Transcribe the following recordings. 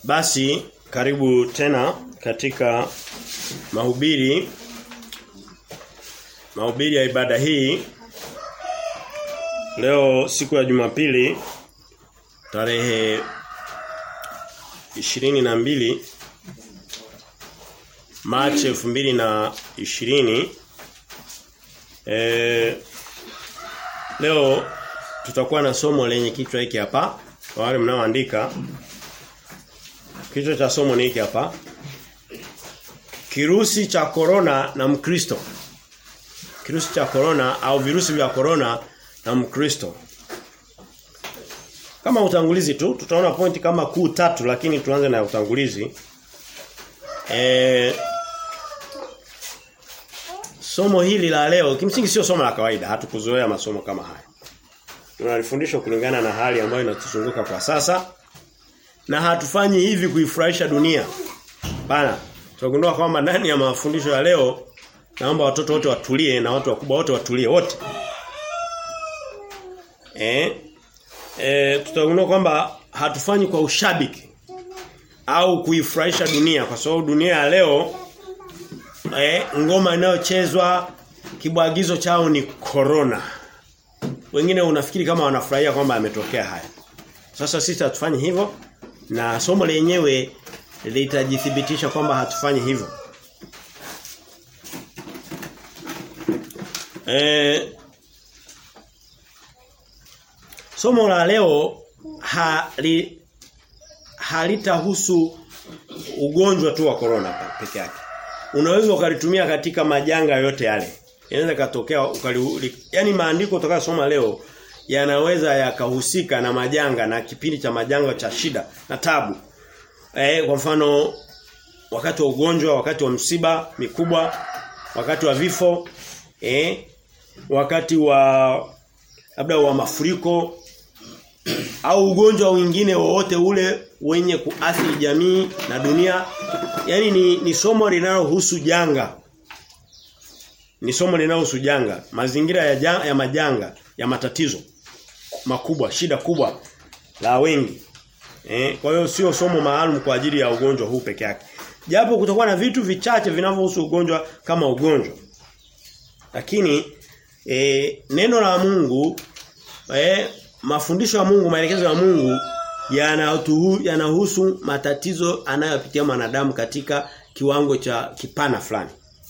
Basi karibu tena katika mahubiri mahubiri ya ibada hii leo siku ya Jumapili tarehe ishirini na mbili Machi elfu mbili na ishirini e, leo tutakuwa na somo lenye kichwa hiki hapa kwa wale mnaoandika kichwa cha somo ni hiki hapa kirusi cha korona na mkristo kirusi cha korona au virusi vya korona na mkristo kama utangulizi tu tutaona pointi kama kuu tatu lakini tuanze na utangulizi e, somo hili la leo kimsingi sio somo la kawaida hatukuzoea masomo kama haya tunalifundisha kulingana na hali ambayo inatuzunguka kwa sasa na hatufanyi hivi kuifurahisha dunia bana tunagundua kwamba ndani ya mafundisho ya leo naomba watoto wote watulie na watu wakubwa wote watulie wote eh eh tutagundua kwamba hatufanyi kwa ushabiki au kuifurahisha dunia kwa sababu dunia ya leo eh ngoma inayochezwa kibwagizo chao ni corona wengine unafikiri kama wanafurahia kwamba ametokea haya sasa sisi hatufanyi hivyo na somo lenyewe litajithibitisha kwamba hatufanyi hivyo eh somo la leo hali halitahusu ugonjwa tu wa corona peke yake. Unaweza ukalitumia katika majanga yote yale. Inaweza katokea ukali yani maandiko utakayosoma leo yanaweza yakahusika na majanga na kipindi cha majanga cha shida na tabu. Eh kwa mfano wakati wa ugonjwa, wakati wa msiba mikubwa, wakati wa vifo, eh wakati wa labda wa mafuriko au ugonjwa mwingine wowote ule wenye kuathiri jamii na dunia yani ni, ni somo linalohusu janga ni somo linalohusu janga mazingira ya, janga, ya majanga ya matatizo makubwa shida kubwa la wengi eh kwa hiyo sio somo maalum kwa ajili ya ugonjwa huu peke yake japo kutakuwa na vitu vichache vinavyohusu ugonjwa kama ugonjwa lakini e, neno la Mungu eh mafundisho ya Mungu, maelekezo ya Mungu yanahusu matatizo anayopitia mwanadamu katika kiwango cha kipana fulani.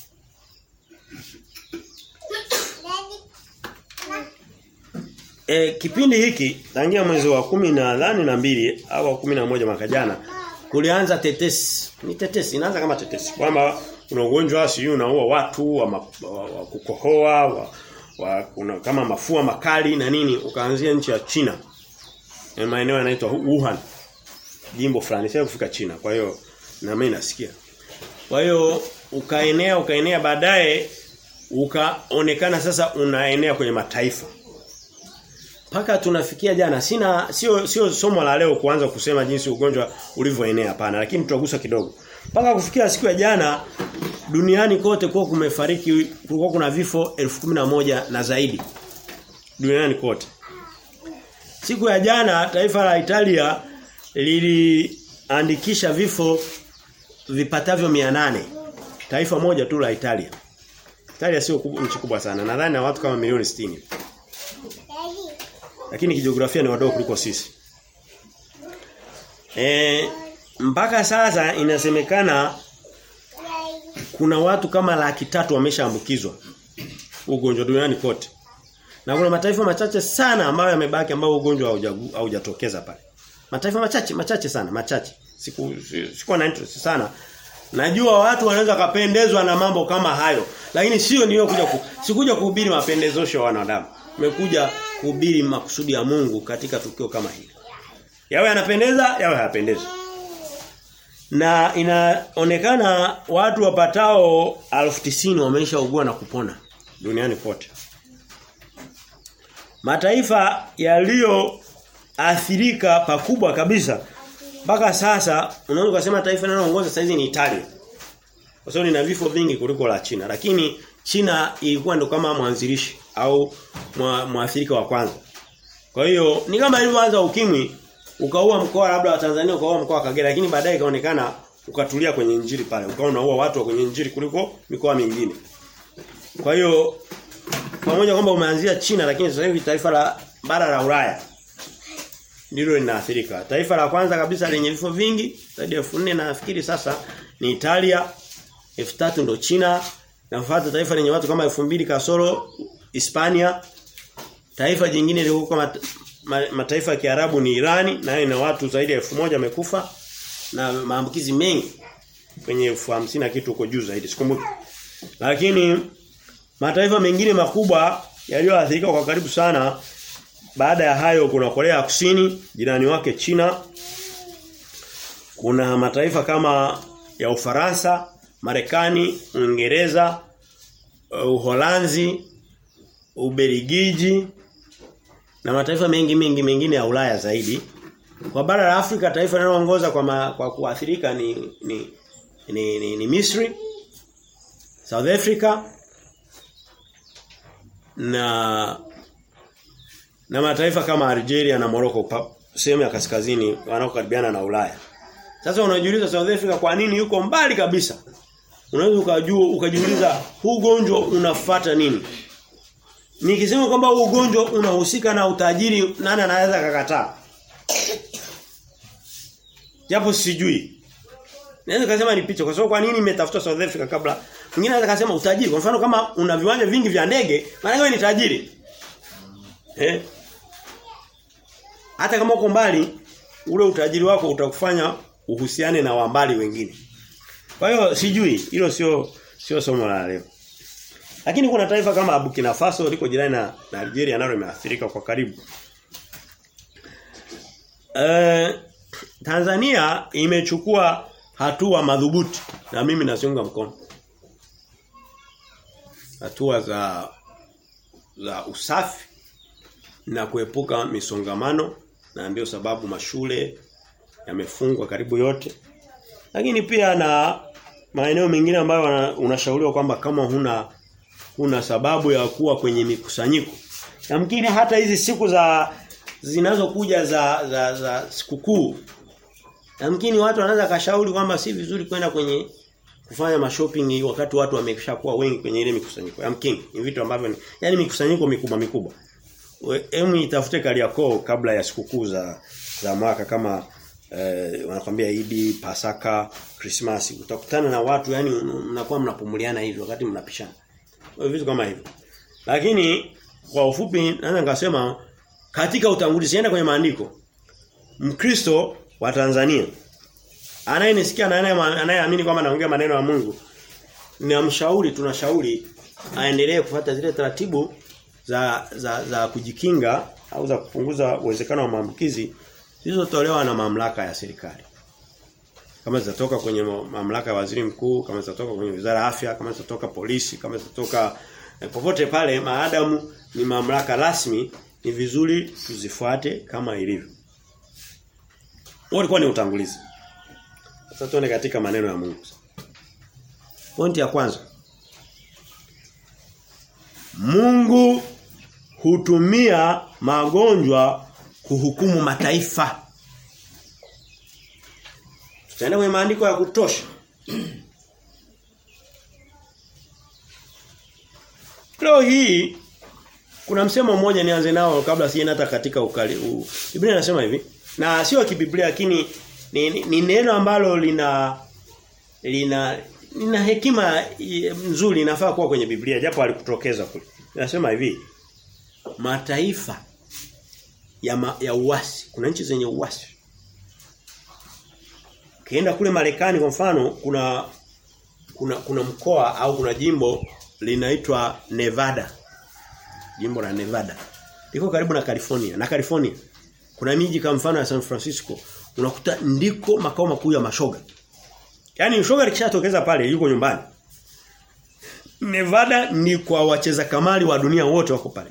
E, kipindi hiki tangia mwezi wa kumi na dhani na mbili au wa kumi na moja mwaka jana kulianza tetesi. Ni tetesi, inaanza kama tetesi kwamba una ugonjwa sijui unaua watu wa, ma, wa, wa kukohoa wa, wa una, kama mafua makali na nini ukaanzia nchi ya China. Na maeneo yanaitwa Wuhan. Jimbo fulani sasa kufika China. Kwa hiyo na mimi nasikia. Kwa hiyo ukaenea ukaenea baadaye ukaonekana sasa unaenea kwenye mataifa. Paka tunafikia jana sina sio sio somo la leo kuanza kusema jinsi ugonjwa ulivyoenea hapana lakini tutagusa kidogo. Paka kufikia siku ya jana duniani kote kwa kumefariki kulikuwa kuna vifo moja na zaidi duniani kote. Siku ya jana taifa la Italia liliandikisha vifo vipatavyo 800. Taifa moja tu la Italia. Italia sio nchi kubwa sana. Nadhani na watu kama milioni 60. Lakini kijiografia ni wadogo kuliko sisi. E, mpaka sasa inasemekana kuna watu kama laki tatu wameshaambukizwa ugonjwa duniani kote. Na kuna mataifa machache sana ambayo yamebaki ambao ugonjwa haujatokeza pale. Mataifa machache machache sana, machache. Siku sikuwa na interest sana. Najua watu wanaweza kapendezwa na mambo kama hayo, lakini sio niyo kuja ku, sikuja kuhubiri mapendezosho ya wanadamu. Nimekuja kuhubiri makusudi ya Mungu katika tukio kama hili. Yawe yanapendeza, yawe hayapendezi na inaonekana watu wapatao 1090 wameshaugua na kupona duniani kote. Mataifa yaliyoathirika pakubwa kabisa mpaka sasa unaweza kusema taifa linaloongoza sasa hizi ni Italia. Kwa sababu lina vifo vingi kuliko la China, lakini China ilikuwa ndo kama mwanzilishi au mwathirika wa kwanza. Kwa hiyo ni kama ilivyoanza ukimwi ukaua mkoa labda wa Tanzania ukaua mkoa wa Kagera lakini baadaye ikaonekana ukatulia kwenye injili pale ukawa unaua watu wa kwenye injili kuliko mikoa mingine kwa hiyo pamoja kwamba umeanzia China lakini sasa hivi taifa la bara la Ulaya ndilo linaathirika. Taifa la kwanza kabisa lenye vifo vingi zaidi ya 4000 na nafikiri sasa ni Italia. 3000 ndo China. Nafuata taifa lenye watu kama 2000 kasoro Hispania. Taifa jingine liko kama ma, mataifa ya Kiarabu ni Irani nayo ina watu zaidi ya 1000 wamekufa na maambukizi mengi kwenye elfu hamsini na kitu huko juu zaidi sikumbuki. Lakini mataifa mengine makubwa yaliyoathirika kwa karibu sana baada ya hayo kuna Korea Kusini, jirani wake China. Kuna mataifa kama ya Ufaransa, Marekani, Uingereza, Uholanzi, Ubelgiji na mataifa mengi mengi mengine ya Ulaya zaidi. Kwa bara la Afrika taifa linaloongoza kwa ma, kwa kuathirika ni ni ni, ni, ni Misri, South Africa na na mataifa kama Algeria na Morocco sehemu ya kaskazini wanaokaribiana na Ulaya. Sasa unajiuliza South Africa kwa nini yuko mbali kabisa? Unaweza ukajua ukajiuliza huu ugonjwa unafata nini? Nikisema kwamba huu ugonjwa unahusika na utajiri nani anaweza kakataa? Japo sijui. Naweza kusema ni picha kwa sababu kwa nini imetafuta South Africa kabla? Mwingine anaweza kusema utajiri. Kwa mfano kama una viwanja vingi vya ndege, maana wewe ni tajiri. Eh? Hata kama uko mbali, ule utajiri wako utakufanya uhusiane na wambali wengine. Kwa hiyo sijui, hilo sio sio somo la leo. Lakini kuna taifa kama Burkina Faso liko jirani na, na Algeria nalo limeathirika kwa karibu. Eh Tanzania imechukua hatua madhubuti na mimi naziunga mkono. Hatua za za usafi na kuepuka misongamano na ndio sababu mashule yamefungwa karibu yote. Lakini pia na maeneo mengine ambayo unashauriwa kwamba kama huna huna sababu ya kuwa kwenye mikusanyiko. Yamkini hata hizi siku za zinazokuja za za, za sikukuu Yamkini watu wanaweza kashauri kwamba si vizuri kwenda kwenye kufanya mashopping wakati watu wameshakuwa wengi kwenye ile mikusanyiko. Yamkini ni vitu ambavyo ni yani mikusanyiko mikubwa mikubwa. Emu itafute Kariakoo kabla ya sikukuu za za mwaka kama eh, wanakwambia Idi, Pasaka, Christmas. Utakutana na watu yani mnakuwa mnapumuliana hivi wakati mnapishana. Vitu kama hivyo. Lakini kwa ufupi naweza nikasema katika utangulizi sienda kwenye maandiko. Mkristo wa Tanzania anayenisikia na anayeamini kwamba naongea maneno ya Mungu ninamshauri tunashauri aendelee kufuata zile taratibu za za za kujikinga au za kupunguza uwezekano wa maambukizi zilizotolewa na mamlaka ya serikali. Kama zitatoka kwenye mamlaka ya waziri mkuu, kama zitatoka kwenye wizara ya afya, kama zitatoka polisi, kama zitatoka eh, popote pale maadamu ni mamlaka rasmi ni vizuri tuzifuate kama ilivyo. Walikuwa ni utangulizi. Sasa tuone katika maneno ya Mungu. Pointi ya kwanza. Mungu hutumia magonjwa kuhukumu mataifa. Tutaenda kwenye maandiko ya kutosha. Leo hii kuna msemo mmoja nianze nao kabla sienda hata katika ukali. U, Biblia inasema hivi na sio kibiblia lakini ni, ni, ni neno ambalo lina lina lina hekima nzuri inafaa kuwa kwenye Biblia japo alikutokeza kule. Nasema hivi mataifa ya ma, ya uasi kuna nchi zenye uasi Kienda kule Marekani kwa mfano kuna kuna kuna mkoa au kuna jimbo linaitwa Nevada. Jimbo la Nevada. Liko karibu na California. Na California kuna miji kama mfano ya San Francisco unakuta ndiko makao makuu ya mashoga. Yaani mshoga likishatokeza pale yuko nyumbani. Nevada ni kwa wacheza kamari wa dunia wote wako pale.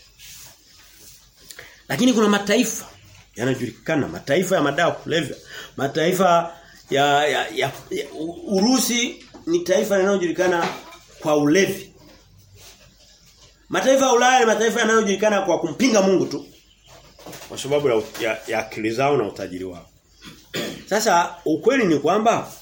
Lakini kuna mataifa yanajulikana, mataifa ya madawa kulevya, mataifa ya, ya, ya, ya Urusi ni taifa linalojulikana kwa ulevi. Mataifa ya Ulaya ni mataifa yanayojulikana kwa kumpinga Mungu tu. Kwa sababu ya, ya, ya akili zao na utajiri wao. Sasa ukweli ni kwamba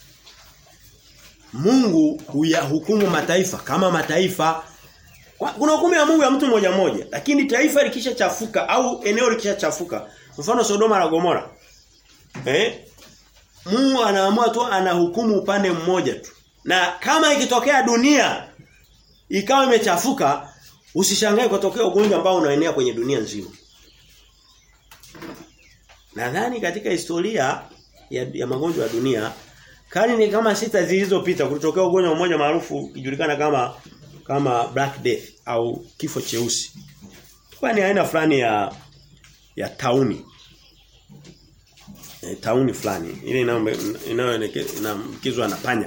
Mungu huyahukumu mataifa kama mataifa kuna hukumu ya Mungu ya mtu mmoja mmoja lakini taifa likishachafuka au eneo likishachafuka mfano Sodoma na Gomora eh Mungu anaamua tu anahukumu upande mmoja tu na kama ikitokea dunia ikawa imechafuka usishangae kutokea ugonjwa ambao unaenea kwenye dunia nzima Nadhani katika historia ya, ya magonjwa ya dunia karne kama sita zilizopita kulitokea ugonjwa mmoja maarufu kijulikana kama kama black death au kifo cheusi. Kwa ni aina fulani ya ya tauni. E, tauni fulani. Ile inayoelekezwa na panya.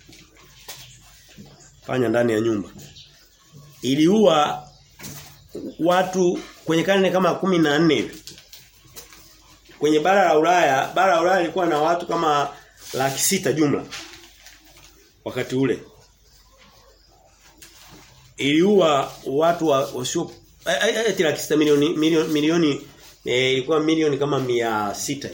Panya ndani ya nyumba. Iliua watu kwenye karne kama kumi na nne hivi. Kwenye bara la Ulaya, bara la Ulaya lilikuwa na watu kama laki sita jumla wakati ule iliua watu wasio eti laki sita milioni milioni, milioni e, ilikuwa milioni kama mia sita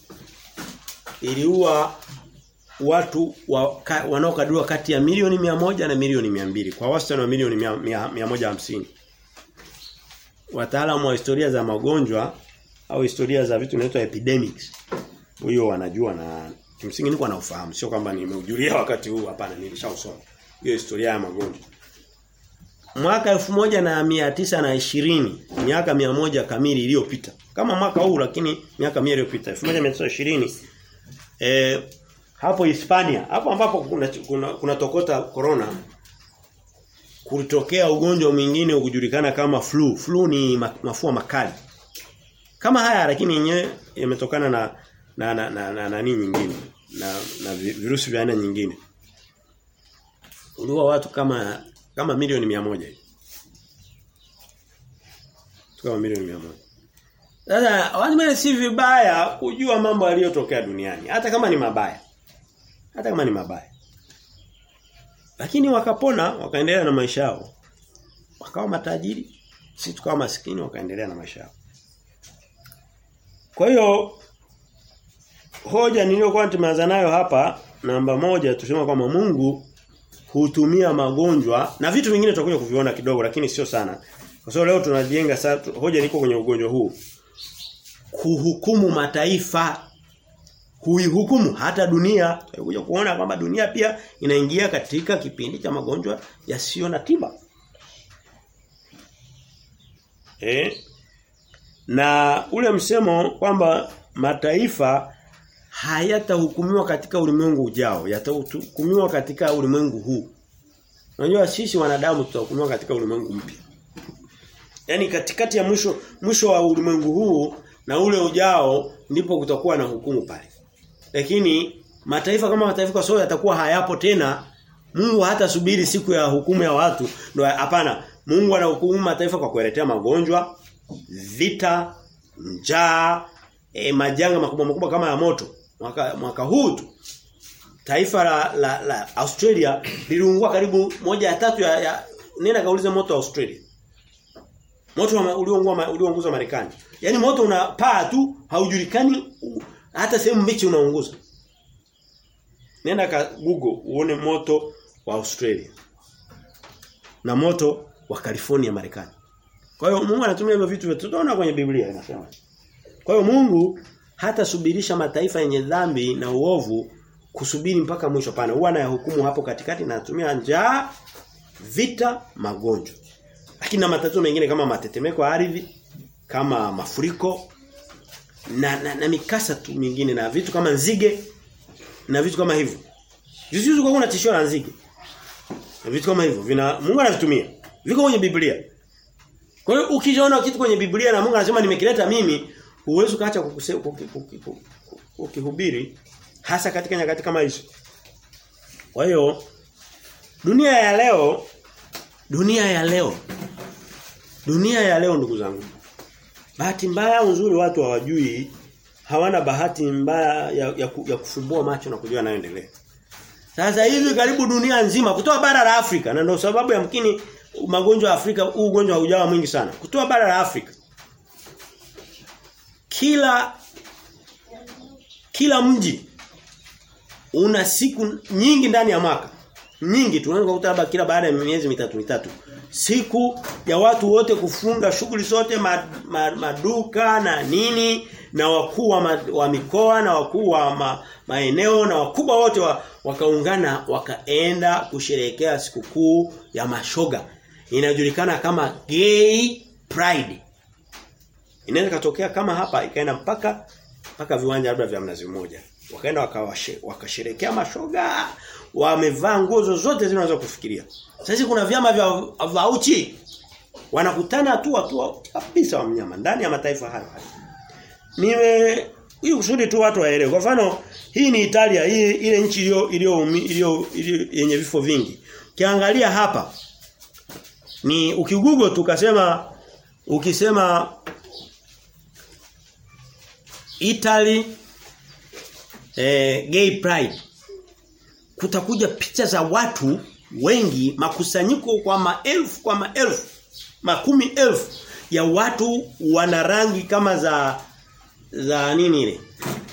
iliua watu wa, ka, wanaokadiriwa kati ya milioni mia moja na milioni mia mbili kwa wastani wa milioni mia, mia, mia moja hamsini wataalamu wa historia za magonjwa au historia za vitu vinaitwa epidemics huyo wanajua na kimsingi niko naufahamu sio kwamba nimeujulia wakati huu hapana nilishausoma hiyo historia ya magonjwa mwaka elfu moja na mia tisa na ishirini miaka mia moja kamili iliyopita kama mwaka huu lakini miaka mia iliyopita elfu moja mia tisa ishirini eh, hapo Hispania hapo ambapo kuna, kuna, kuna tokota corona kulitokea ugonjwa mwingine ukujulikana kama flu flu ni mafua makali kama haya lakini yenyewe yametokana na na na na, na, na nini nyingine na na virusi vya aina nyingine uliwa watu kama kama milioni mia moja hivi kama milioni mia moja sasa wazima si vibaya kujua mambo yaliyotokea duniani hata kama ni mabaya hata kama ni mabaya lakini wakapona wakaendelea na maisha yao wakawa matajiri si tukawa maskini wakaendelea na maisha yao kwa hiyo hoja niliyokuwa tumeanza nayo hapa namba moja tusema kwamba Mungu hutumia magonjwa na vitu vingine tutakuja kuviona kidogo lakini sio sana. Kwa sababu leo tunajenga sasa hoja niko kwenye ugonjwa huu. Kuhukumu mataifa huihukumu hata dunia. Tutakuja kuona kwamba dunia pia inaingia katika kipindi cha magonjwa yasiyo na tiba. Eh? Na ule msemo kwamba mataifa hayatahukumiwa katika ulimwengu ujao, yatahukumiwa katika ulimwengu huu. Unajua sisi wanadamu tutahukumiwa katika ulimwengu mpya. Yaani katikati ya mwisho mwisho wa ulimwengu huu na ule ujao ndipo kutakuwa na hukumu pale. Lakini mataifa kama mataifa kwa sababu yatakuwa hayapo tena, Mungu hata subiri siku ya hukumu ya watu. Ndio hapana. Mungu anahukumu mataifa kwa kueletea magonjwa, vita, njaa, e, majanga makubwa makubwa kama ya moto. Mwaka, mwaka huu tu taifa la, la, la Australia liliungua karibu moja ya tatu ya, ya nenda kaulize moto wa Australia. Moto ulioungua uliounguza Marekani. Yaani moto unapaa tu haujulikani hata sehemu mbichi unaunguza. Nenda ka Google uone moto wa Australia. Na moto wa California Marekani. Kwa hiyo Mungu anatumia hivyo vitu vyote. Tunaona kwenye Biblia inasema. Kwa hiyo Mungu hata subirisha mataifa yenye dhambi na uovu kusubiri mpaka mwisho pana. Huwa anayahukumu hapo katikati na anatumia njaa, vita, magonjwa. Lakini na matatizo mengine kama matetemeko ya ardhi, kama mafuriko na, na, na mikasa tu mingine na vitu kama nzige na vitu kama hivyo. Juzi kwa kuna tishio la nzige. Na vitu kama hivyo vina Mungu anavitumia. Viko kwenye Biblia. Kwa hiyo ukiona kitu kwenye Biblia na Mungu anasema nimekileta mimi, huwezi kaacha kukihubiri hasa katika nyakati kama hizo. Kwa hiyo dunia ya leo dunia ya leo dunia ya leo ndugu zangu bahati mbaya uzuri watu hawajui hawana bahati mbaya ya, ya, ya kufumbua macho na kujua yanayoendelea. Sasa hivi karibu dunia nzima kutoa bara la Afrika na ndio sababu ya mkini magonjwa ya Afrika huu ugonjwa haujawa mwingi sana. Kutoa bara la Afrika kila kila mji una siku nyingi ndani ya mwaka nyingi tunaweza kukuta labda kila baada ya miezi mitatu mitatu siku ya watu wote kufunga shughuli zote ma, ma, maduka na nini na wakuu wa, ma, wa mikoa na wakuu wa ma, maeneo na wakubwa wote wa, wakaungana wakaenda kusherehekea sikukuu ya mashoga inajulikana kama gay pride inaweza katokea kama hapa ikaenda mpaka mpaka viwanja labda vya mnazi mmoja wakaenda wakasherekea mashoga wamevaa nguo zozote zinaweza kufikiria sasa kuna vyama vya vauchi wanakutana tu watu kabisa wa mnyama ndani ya mataifa hayo niwe hii kusudi tu watu waelewe kwa mfano hii ni Italia hii ile nchi iliyo iliyo iliyo yenye vifo vingi kiangalia hapa ni ukigugo tukasema ukisema Italy eh, gay pride kutakuja picha za watu wengi makusanyiko kwa maelfu kwa maelfu makumi elfu ya watu wana rangi kama za za nini ile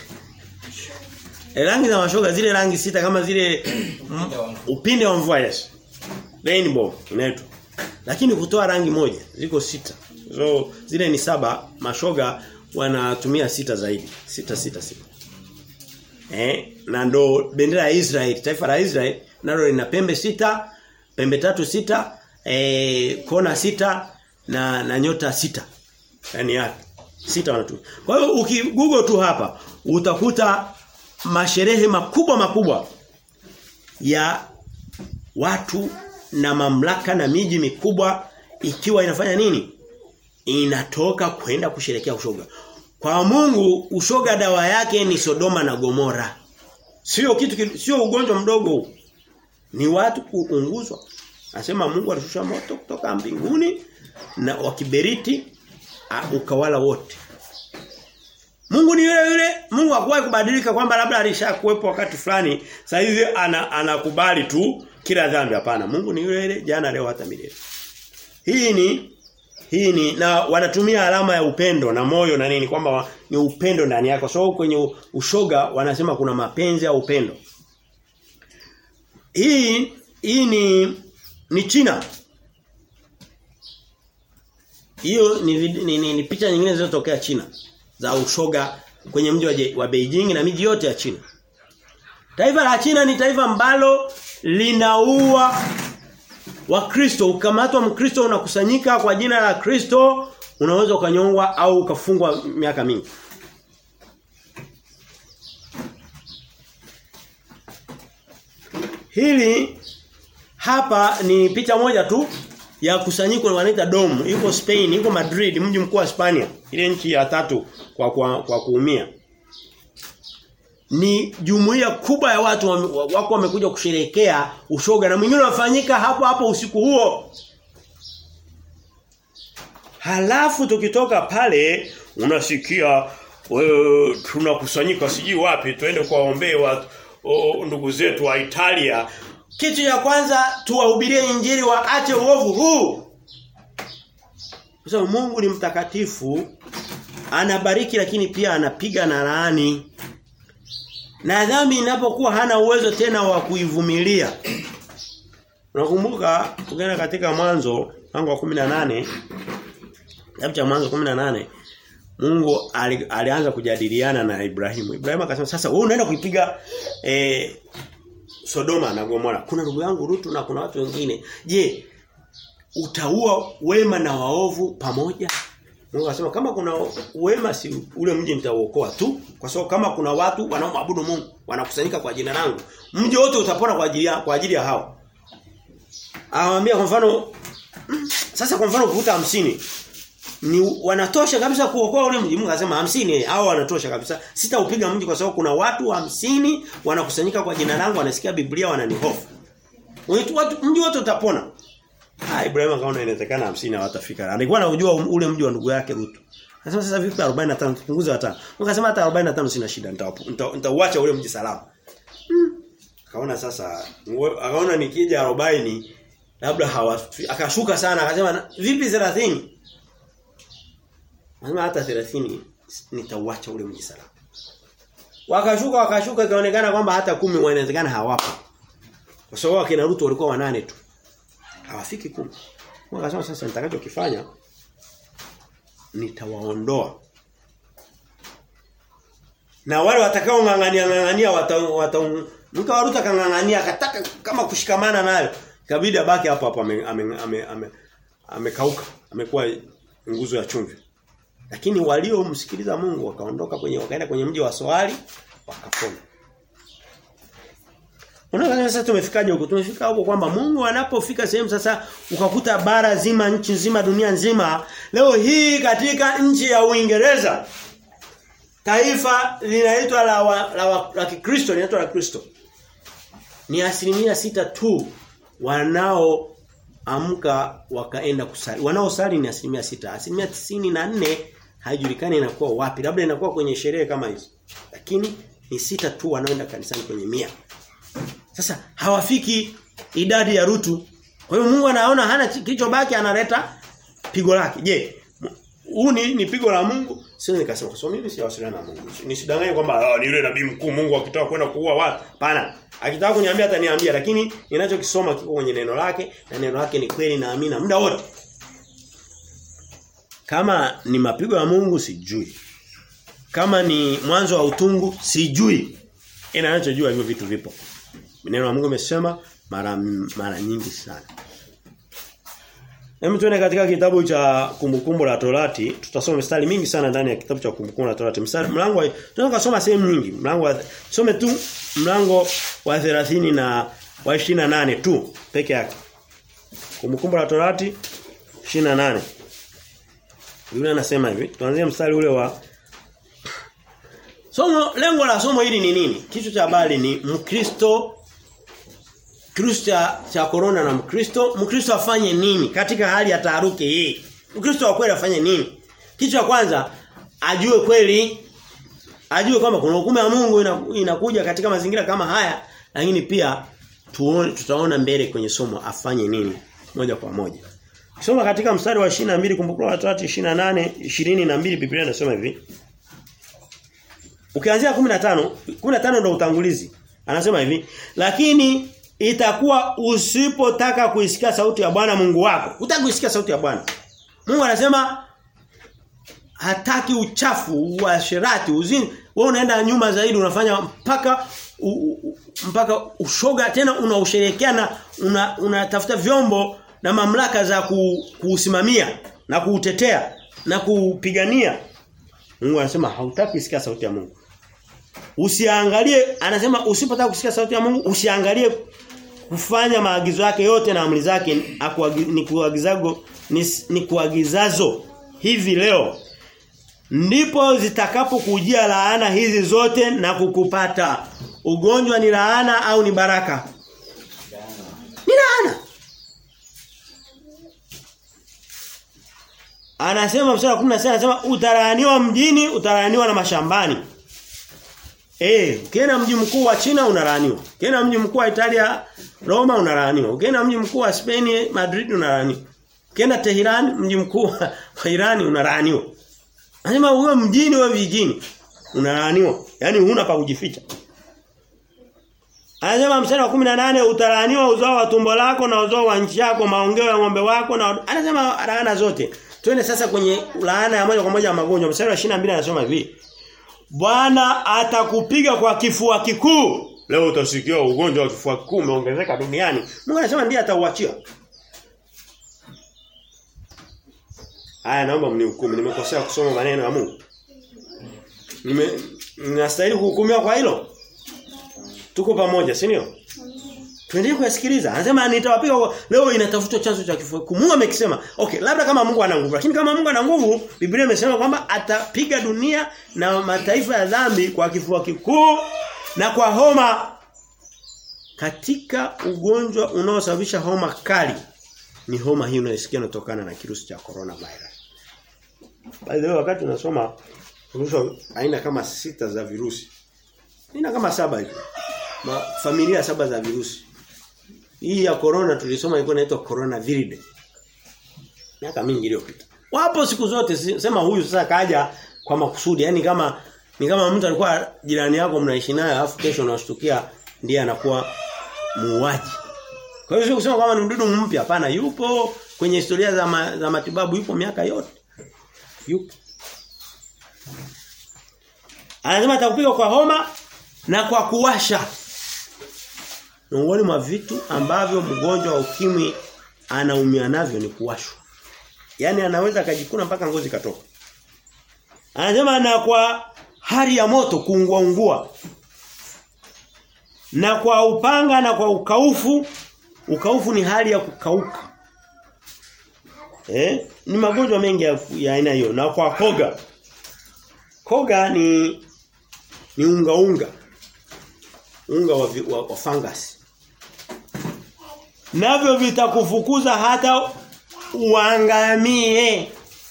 e, rangi za mashoga zile rangi sita kama zile m, upinde wa mvua yes rainbow inaitwa lakini kutoa rangi moja ziko sita so zile ni saba mashoga wanatumia sita zaidi sita sita sita eh na ndo bendera ya Israel taifa la Israel nalo lina pembe sita pembe tatu sita eh kona sita na na nyota sita yani yake sita wanatumia kwa hiyo ukigoogle tu hapa utakuta masherehe makubwa makubwa ya watu na mamlaka na miji mikubwa ikiwa inafanya nini inatoka kwenda kusherekea ushoga kwa Mungu ushoga dawa yake ni Sodoma na Gomora. Sio kitu sio ugonjwa mdogo huu. Ni watu kuunguzwa. Anasema Mungu alishusha moto kutoka mbinguni na wakiberiti ukawala wote. Mungu ni yule yule, Mungu hakuwahi kubadilika kwamba labda alishakuwepo wakati fulani, sasa hivi ana, anakubali tu kila dhambi hapana. Mungu ni yule yule jana leo hata milele. Hii ni hii ni na wanatumia alama ya upendo na moyo na nini kwamba ni upendo ndani yako. So kwenye ushoga wanasema kuna mapenzi au upendo. Hii hii ni ni China. Hiyo ni, ni, ni, ni picha nyingine zilizotokea China za ushoga kwenye mji wa, wa Beijing na miji yote ya China. Taifa la China ni taifa ambalo linaua Wakristo ukamatwa mkristo unakusanyika kwa jina la Kristo unaweza ukanyongwa au ukafungwa miaka mingi. Hili hapa ni picha moja tu ya kusanyiko wanaita Dom, iko Spain, iko Madrid, mji mkuu wa Hispania, ile nchi ya tatu kwa kwa, kwa kuumia. Ni jumuiya kubwa ya watu wako wamekuja kusherehekea ushoga na mwingine unafanyika hapo hapo usiku huo. Halafu tukitoka pale unasikia wewe tunakusanyika sijui wapi tuende kuwaombee watu ndugu zetu wa Italia. Kitu cha kwanza tuwahubirie injili waache uovu huu. Kwa sababu Mungu ni mtakatifu anabariki lakini pia anapiga na laani. Na dhambi inapokuwa hana uwezo tena wa kuivumilia. Unakumbuka tukienda katika mwanzo mlango wa 18 Kitabu cha mwanzo 18 Mungu ali, alianza kujadiliana na Ibrahimu. Ibrahimu akasema sasa wewe unaenda kuipiga eh, Sodoma na Gomora. Kuna ndugu yangu Rutu na kuna watu wengine. Je, utaua wema na waovu pamoja? Mungu akasema kama kuna wema si ule mji nitauokoa tu kwa sababu kama kuna watu wanaomwabudu Mungu wanakusanyika kwa jina langu mji wote utapona kwa ajili ya kwa ajili ya hao. Awaambia kwa mfano sasa kwa mfano kuvuta hamsini ni wanatosha kabisa kuokoa ule mji. Mungu akasema hamsini hao wanatosha kabisa. Sitaupiga mji kwa sababu kuna watu hamsini wanakusanyika kwa jina langu wanasikia Biblia wananihofu. Watu mji wote utapona. Ah Ibrahim akaona inawezekana hamsini hawatafika. Alikuwa anajua ule mji wa ndugu yake Rutu. Akasema sasa vipi 45 tupunguze hata. Mungu akasema hata 45 sina shida nitauacha ule mji salama. Hmm. Akaona sasa akaona nikija 40 labda hawa akashuka sana akasema vipi 30 Anasema hata 30 nitauacha ule mji salama. Wakashuka wakashuka ikaonekana kwamba hata kumi wanawezekana hawapo. Kwa sababu akina Ruto walikuwa wanane tu. Hawafiki kumi. Wakasema sasa nitakachokifanya nitawaondoa. Na wale watakao ngangania ngangania wata, wata mtu wa Ruto kangangania akataka kama kushikamana nayo. Ikabidi abaki hapo hapo amekauka. Ame, ame, ame, ame amekuwa nguzo ya chumvi. Lakini waliomsikiliza Mungu wakaondoka kwenye wakaenda kwenye mji wa Soali wakapona. Unaona sasa tumefikaje huko? Tumefika huko kwamba Mungu anapofika sehemu sasa ukakuta bara zima, nchi nzima, dunia nzima. Leo hii katika nchi ya Uingereza taifa linaitwa la wa, la, wa, la Kikristo linaitwa la Kristo. Ni asilimia sita tu wanao amka wakaenda kusali. Wanaosali ni asilimia sita. Asilimia tisini na nne haijulikani inakuwa wapi. Labda inakuwa kwenye sherehe kama hizo. Lakini ni sita tu wanaoenda kanisani kwenye mia. Sasa hawafiki idadi ya Rutu. Kwa hiyo Mungu anaona hana kilichobaki analeta pigo lake. Je, huu ni, ni pigo la Mungu? Sio nikasema kwa sababu mimi siwasiliana na Mungu. Nisidanganye kwamba oh, ni yule nabii mkuu Mungu akitaka kwenda kuua watu. Hapana. Akitaka kuniambia ataniambia lakini ninachokisoma kiko kwenye neno lake na neno lake ni kweli na amina muda wote. Kama ni mapigo ya Mungu sijui. Kama ni mwanzo wa utungu sijui. Ina ninachojua hivyo vitu vipo. Neno la Mungu imesema mara mara nyingi sana. Hebu tuone katika kitabu cha kumbukumbu la Torati, tutasoma mstari mingi sana ndani ya kitabu cha kumbukumbu la Torati. Mstari mlango tunaweza kusoma sehemu nyingi. Mlango wa some tu mlango wa 30 na wa 28 tu peke yake. Kumbukumbu la Torati 28. Biblia inasema hivi, tuanzie mstari ule wa Somo lengo la somo hili ni nini? Kichwa cha habari ni Mkristo Kristo cha, cha corona na Mkristo, Mkristo afanye nini katika hali ya taharuki hii? Mkristo wa kweli afanye nini? Kitu cha kwanza ajue kweli ajue kwamba kuna hukumu ya Mungu inakuja katika mazingira kama haya, lakini pia tuone tutaona mbele kwenye somo afanye nini moja kwa moja. Kisoma katika mstari wa 22 kumbukumbu la Torati 28 22 Biblia inasema hivi. Ukianzia 15, 15 ndio utangulizi. Anasema hivi, lakini itakuwa usipotaka kuisikia sauti ya Bwana Mungu wako. Hutaki kuisikia sauti ya Bwana. Mungu anasema hataki uchafu, uasherati, uzini. Wewe unaenda nyuma zaidi unafanya mpaka u, u, mpaka ushoga tena unausherekea na unatafuta una vyombo na mamlaka za ku, kuusimamia na kuutetea na kuupigania. Mungu anasema hautaki kusikia sauti ya Mungu. Usiangalie anasema usipotaka kusikia sauti ya Mungu usiangalie kufanya maagizo yake yote na amri zake ni kuagizago ni, ni kuagizazo hivi leo ndipo zitakapokujia laana hizi zote na kukupata ugonjwa ni laana au ni baraka ni laana anasema mstari wa 16 anasema utalaaniwa mjini utalaaniwa na mashambani Eh, ukienda mji mkuu wa China unalaaniwa. Ukienda mji mkuu wa Italia Roma unalaaniwa. Ukienda mji mkuu wa Spain Madrid unalaaniwa. Ukienda Tehran mji mkuu wa Iran unalaaniwa. Anasema uwe mjini wa vijijini unalaaniwa. Yaani huna pa kujificha. Anasema mstari wa 18 utalaaniwa uzao wa tumbo lako na uzao wa nchi yako, maongeo ya ng'ombe wako na anasema laana zote. Twende sasa kwenye laana ya moja kwa moja ya magonjwa. Mstari wa 22 anasema hivi. Bwana atakupiga kwa kifua kikuu. Leo utasikia ugonjwa wa kifua kikuu umeongezeka duniani. Mungu anasema ndiye atauachia. Haya naomba mnihukumu. Nimekosea kusoma maneno ya Mungu. Nime ninastahili kuhukumiwa kwa hilo? Tuko pamoja, si ndio? Tuendelee kuyasikiliza. Anasema nitawapiga leo inatafutwa chanzo cha kifua. Mungu amekisema. Okay, labda kama Mungu ana nguvu, lakini kama Mungu ana nguvu, Biblia imesema kwamba atapiga dunia na mataifa ya dhambi kwa kifua kikuu na kwa homa. Katika ugonjwa unaosababisha homa kali ni homa hii unayosikia inatokana na kirusi cha corona virus. By the way, wakati unasoma virusi aina kama sita za virusi. Aina kama saba hivi. Ma, familia saba za virusi. Hii ya corona tulisoma ilikuwa inaitwa corona viride. Miaka mingi iliyopita. Wapo siku zote sema huyu sasa kaja kwa makusudi. Yaani kama ni kama mtu alikuwa jirani yako mnaishi naye alafu kesho unashtukia ndiye anakuwa muuaji. Kwa hiyo sio kusema kama ni mdudu mpya hapana yupo kwenye historia za, ma, za matibabu yupo miaka yote. Yupo. Anasema atakupiga kwa homa na kwa kuwasha. Miongoni mwa vitu ambavyo mgonjwa wa ukimwi anaumia navyo ni kuwashwa. Yaani anaweza akajikuna mpaka ngozi katoka. Anasema na kwa hali ya moto kuungua ungua. Na kwa upanga na kwa ukaufu, ukaufu ni hali ya kukauka. Eh? Ni magonjwa mengi ya ya aina hiyo. Na kwa koga. Koga ni ni unga unga. Unga wa, vi- wa, wa fungus. Navyo vitakufukuza hata uangamie.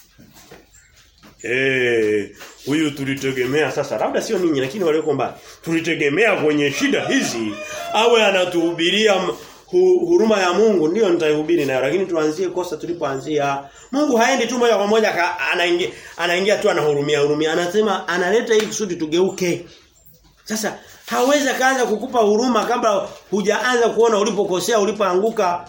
Eh, huyu tulitegemea sasa labda sio ninyi lakini walioko mbali. Tulitegemea kwenye shida hizi awe anatuhubiria m- hu, huruma ya Mungu ndio nitaihubiri nayo lakini tuanzie kosa tulipoanzia. Mungu haendi tu moja kwa moja ka- anaingia anaingia tu anahurumia hurumia anasema analeta ili kusudi tugeuke. Sasa hawezi kaanza kukupa huruma kabla hujaanza kuona ulipokosea ulipoanguka.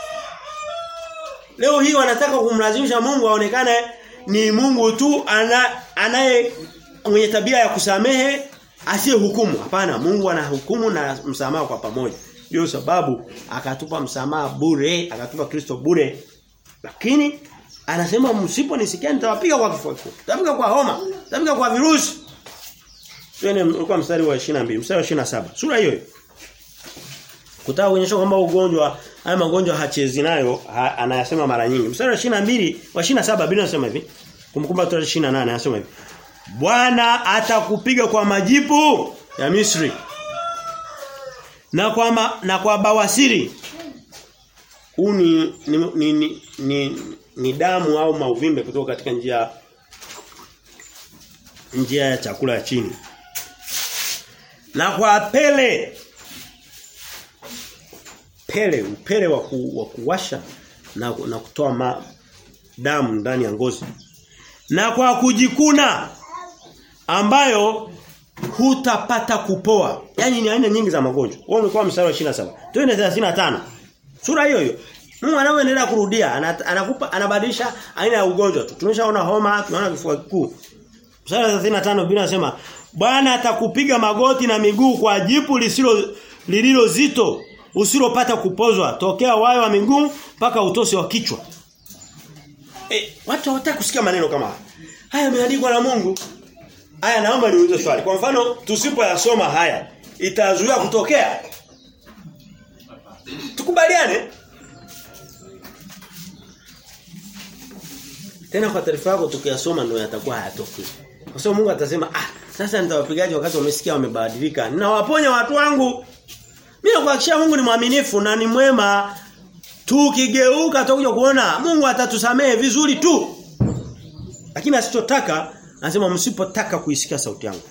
Leo hii wanataka kumlazimisha Mungu aonekane ni Mungu tu ana, anaye mwenye tabia ya kusamehe asiye hukumu. Hapana, Mungu anahukumu na msamaha kwa pamoja. Ndio sababu akatupa msamaha bure, akatupa Kristo bure. Lakini anasema msiponisikia nitawapiga kwa kifua kikuu. Nitapiga kwa homa, nitapiga kwa virusi. Twende ulikuwa mstari wa 22, mstari wa 27. Sura hiyo hiyo. Kutaka kuonyesha kwamba ugonjwa haya magonjwa hachezi nayo ha, anayasema mara nyingi. Mstari wa 22 wa 27 Biblia inasema hivi. Kumkumbuka tu 28 anasema hivi. Bwana atakupiga kwa majipu ya Misri. Na kwa ma, na kwa bawasiri. Huu ni ni, ni, ni, ni ni damu au mauvimbe kutoka katika njia njia ya chakula ya chini. Na kwa pele pele upele wa, ku, wa kuwasha na, na kutoa ma, damu ndani ya ngozi. Na kwa kujikuna ambayo hutapata kupoa. Yaani ni aina nyingi za magonjwa. Wao umekuwa mstari wa 27. Twende 35. Sura hiyo hiyo. Mungu anaoendelea kurudia ana- anakupa anabadilisha aina ya ugonjwa tu. Tumeshaona homa, tunaona kifua kikuu. Mstari wa 35 Biblia inasema Bwana atakupiga magoti na miguu kwa jipu lisilo lililo zito usilopata kupozwa tokea wayo wa miguu mpaka utosi wa kichwa. Eh, watu hawataka kusikia maneno kama haya. Haya yameandikwa na Mungu. Haya naomba niulize swali. Kwa mfano tusipoyasoma haya itazuia kutokea. Tukubaliane? Tena kwa taarifa yako tukiyasoma ndio yatakuwa hayatokei. Kwa sababu Mungu atasema, "Ah, sasa nitawapigaje wakati wamesikia wamebadilika? Ninawaponya watu wangu." Mimi nakuhakikishia Mungu ni mwaminifu na ni mwema. Tukigeuka tutakuja kuona Mungu atatusamehe vizuri tu. Lakini asichotaka anasema msipotaka kuisikia sauti yangu.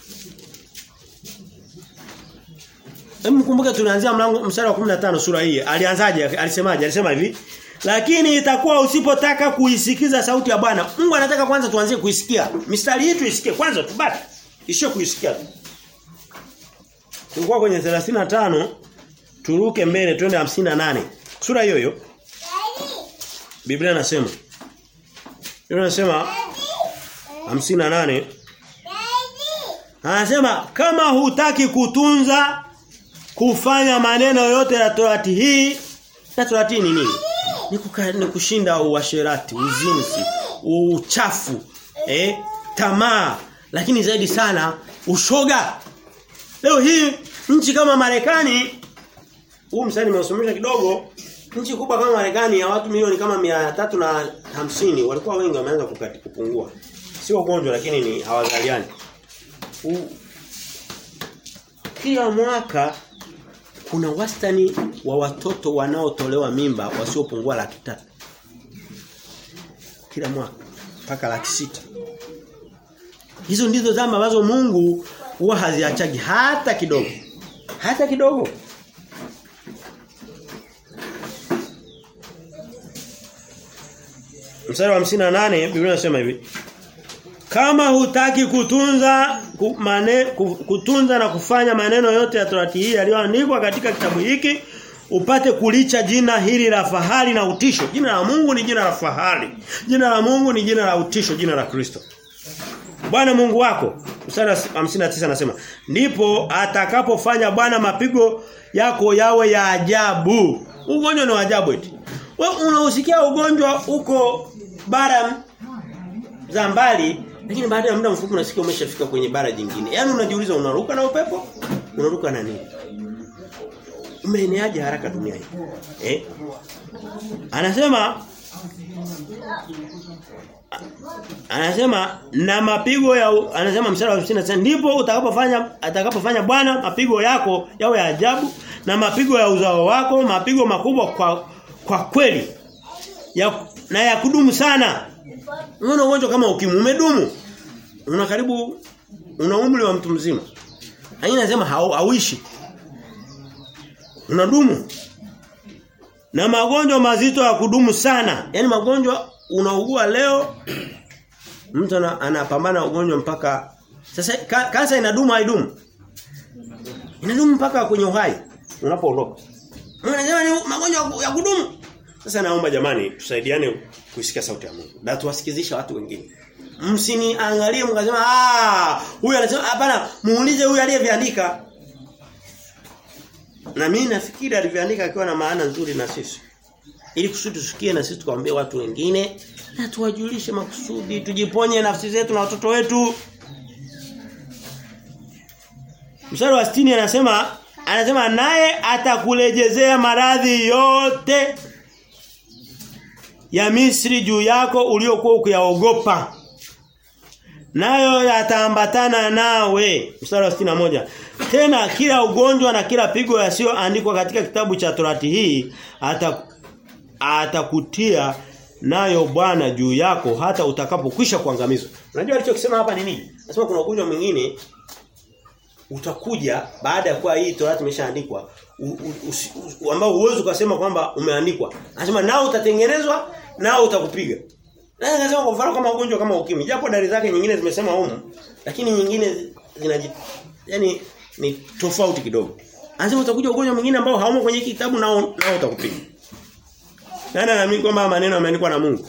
Hebu mkumbuke tulianzia mlango mstari wa 15 sura hii. Alianzaje? Alisemaje? Alisema hivi. Lakini itakuwa usipotaka kuisikiza sauti ya Bwana. Mungu anataka kwanza tuanzie kuisikia. Mistari hii tuisikie kwanza tubaki. Ishio kuisikia. tu. Tulikuwa kwenye 35 turuke mbele twende 58. Sura hiyo hiyo. Biblia inasema. Biblia inasema 58 Anasema kama hutaki kutunza kufanya maneno yote ya Torati hii na Torati ni nini? Ni, kuka, ni kushinda uasherati, uzinzi, uchafu, eh, tamaa, lakini zaidi sana ushoga. Leo hii nchi kama Marekani huu msanii nimeusomesha kidogo nchi kubwa kama Marekani ya watu milioni kama mia tatu na hamsini walikuwa wengi wameanza kukati kupungua. Sio ugonjwa lakini ni hawazaliani. U- Kila mwaka kuna wastani wa watoto wanaotolewa mimba wasiopungua laki tatu. Kila mwaka mpaka laki sita. Hizo ndizo zama ambazo Mungu huwa haziachagi hata kidogo. Hata kidogo. Mstari wa 58 Biblia inasema hivi. kama hutaki kutunza ku, mane, ku, kutunza na kufanya maneno yote ya Torati hii yaliyoandikwa katika kitabu hiki upate kulicha jina hili la fahari na utisho. Jina la Mungu ni jina la fahari. Jina la Mungu ni jina la utisho, jina la Kristo. Bwana Mungu wako mstari wa 59 anasema ndipo atakapofanya Bwana mapigo yako yawe ya ajabu. Ugonjwa ni wa ajabu eti. Wewe unausikia ugonjwa huko bara za mbali lakini baada ya muda mfupi unasikia umeshafika kwenye bara jingine. Yaani unajiuliza unaruka na upepo? Unaruka na nini? Umeeneaje haraka dunia hii? Eh? Anasema Anasema na mapigo ya anasema mstari wa 59 ndipo utakapofanya atakapofanya Bwana mapigo yako yawe ya ajabu na mapigo ya uzao wako mapigo makubwa kwa kwa kweli ya, na ya kudumu sana. Unaona ugonjwa kama ukimwi umedumu. Una karibu una umri wa mtu mzima. Lakini anasema hauishi. Unadumu. Na magonjwa mazito ya kudumu sana. Yaani magonjwa unaugua leo mtu anapambana ugonjwa mpaka sasa ka, kansa inadumu haidumu? Inadumu mpaka kwenye uhai unapoondoka. Unasema ni magonjwa ya kudumu. Sasa naomba jamani tusaidiane kusikia sauti ya Mungu. Na tuwasikizisha watu wengine. Msiniangalie mkasema ah huyu anasema hapana muulize huyu aliyeviandika. Na mimi nafikiri alivyoandika akiwa na maana nzuri na sisi. Ili kusudi tusikie na sisi tukawaambie watu wengine na tuwajulishe makusudi tujiponye nafsi zetu na watoto wetu. Mstari wa 60 anasema anasema naye atakulejezea maradhi yote ya Misri juu yako uliokuwa ukiyaogopa. Nayo yataambatana nawe. Mstari wa 61. Tena kila ugonjwa na kila pigo yasiyoandikwa katika kitabu cha Torati hii atakutia nayo Bwana juu yako hata utakapokwisha kuangamizwa. Unajua alichokisema hapa ni nini? Anasema kuna ugonjwa mwingine utakuja baada ya kuwa hii Torati imeshaandikwa ambao uwezo ukasema kwamba umeandikwa. Anasema nao utatengenezwa nao utakupiga. Na anasema kwa mfano kama ugonjwa kama ukimwi, japo dalili zake nyingine zimesema humu, lakini nyingine zinaji yani ni tofauti kidogo. Anasema utakuja ugonjwa mwingine ambao haumo kwenye kitabu nao nao utakupiga. Nani anaamini kwamba maneno yameandikwa na Mungu?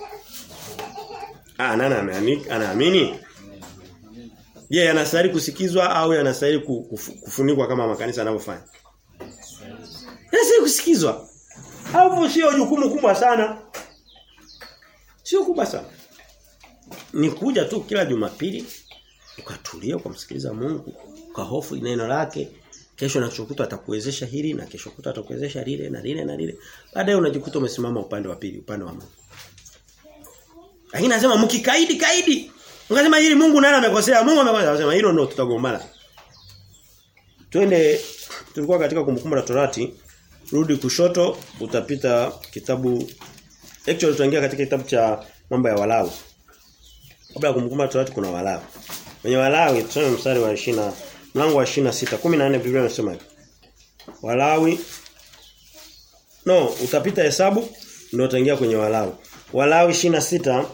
Ah, nani anaamini? Anaamini? Je, yeah, yanastahili kusikizwa au yanastahili kufunikwa kama makanisa yanavyofanya? Yanastahili kusikizwa. Hapo sio jukumu kubwa sana. Sio kubwa sana. Ni kuja tu kila Jumapili ukatulia ukamsikiliza Mungu, ukahofu neno lake, kesho na kesho atakuwezesha hili na kesho kuta atakuwezesha lile na lile na lile. Baadaye unajikuta umesimama upande wa pili, upande wa Mungu. Lakini anasema mkikaidi kaidi. Ungasema hili Mungu nani amekosea? Mungu amekosea. Anasema hilo ndio tutagombana. Twende tulikuwa katika kumbukumbu la Torati. Rudi kushoto utapita kitabu actually tutaingia katika kitabu cha mambo ya Walawi. Kabla ya kumbukumbu la Torati kuna Walawi. Kwenye Walawi tusome mstari wa 20 mlango wa 26 14 Biblia inasema hivi. Walawi No, utapita hesabu ndio utaingia kwenye Walawi. Walawi 26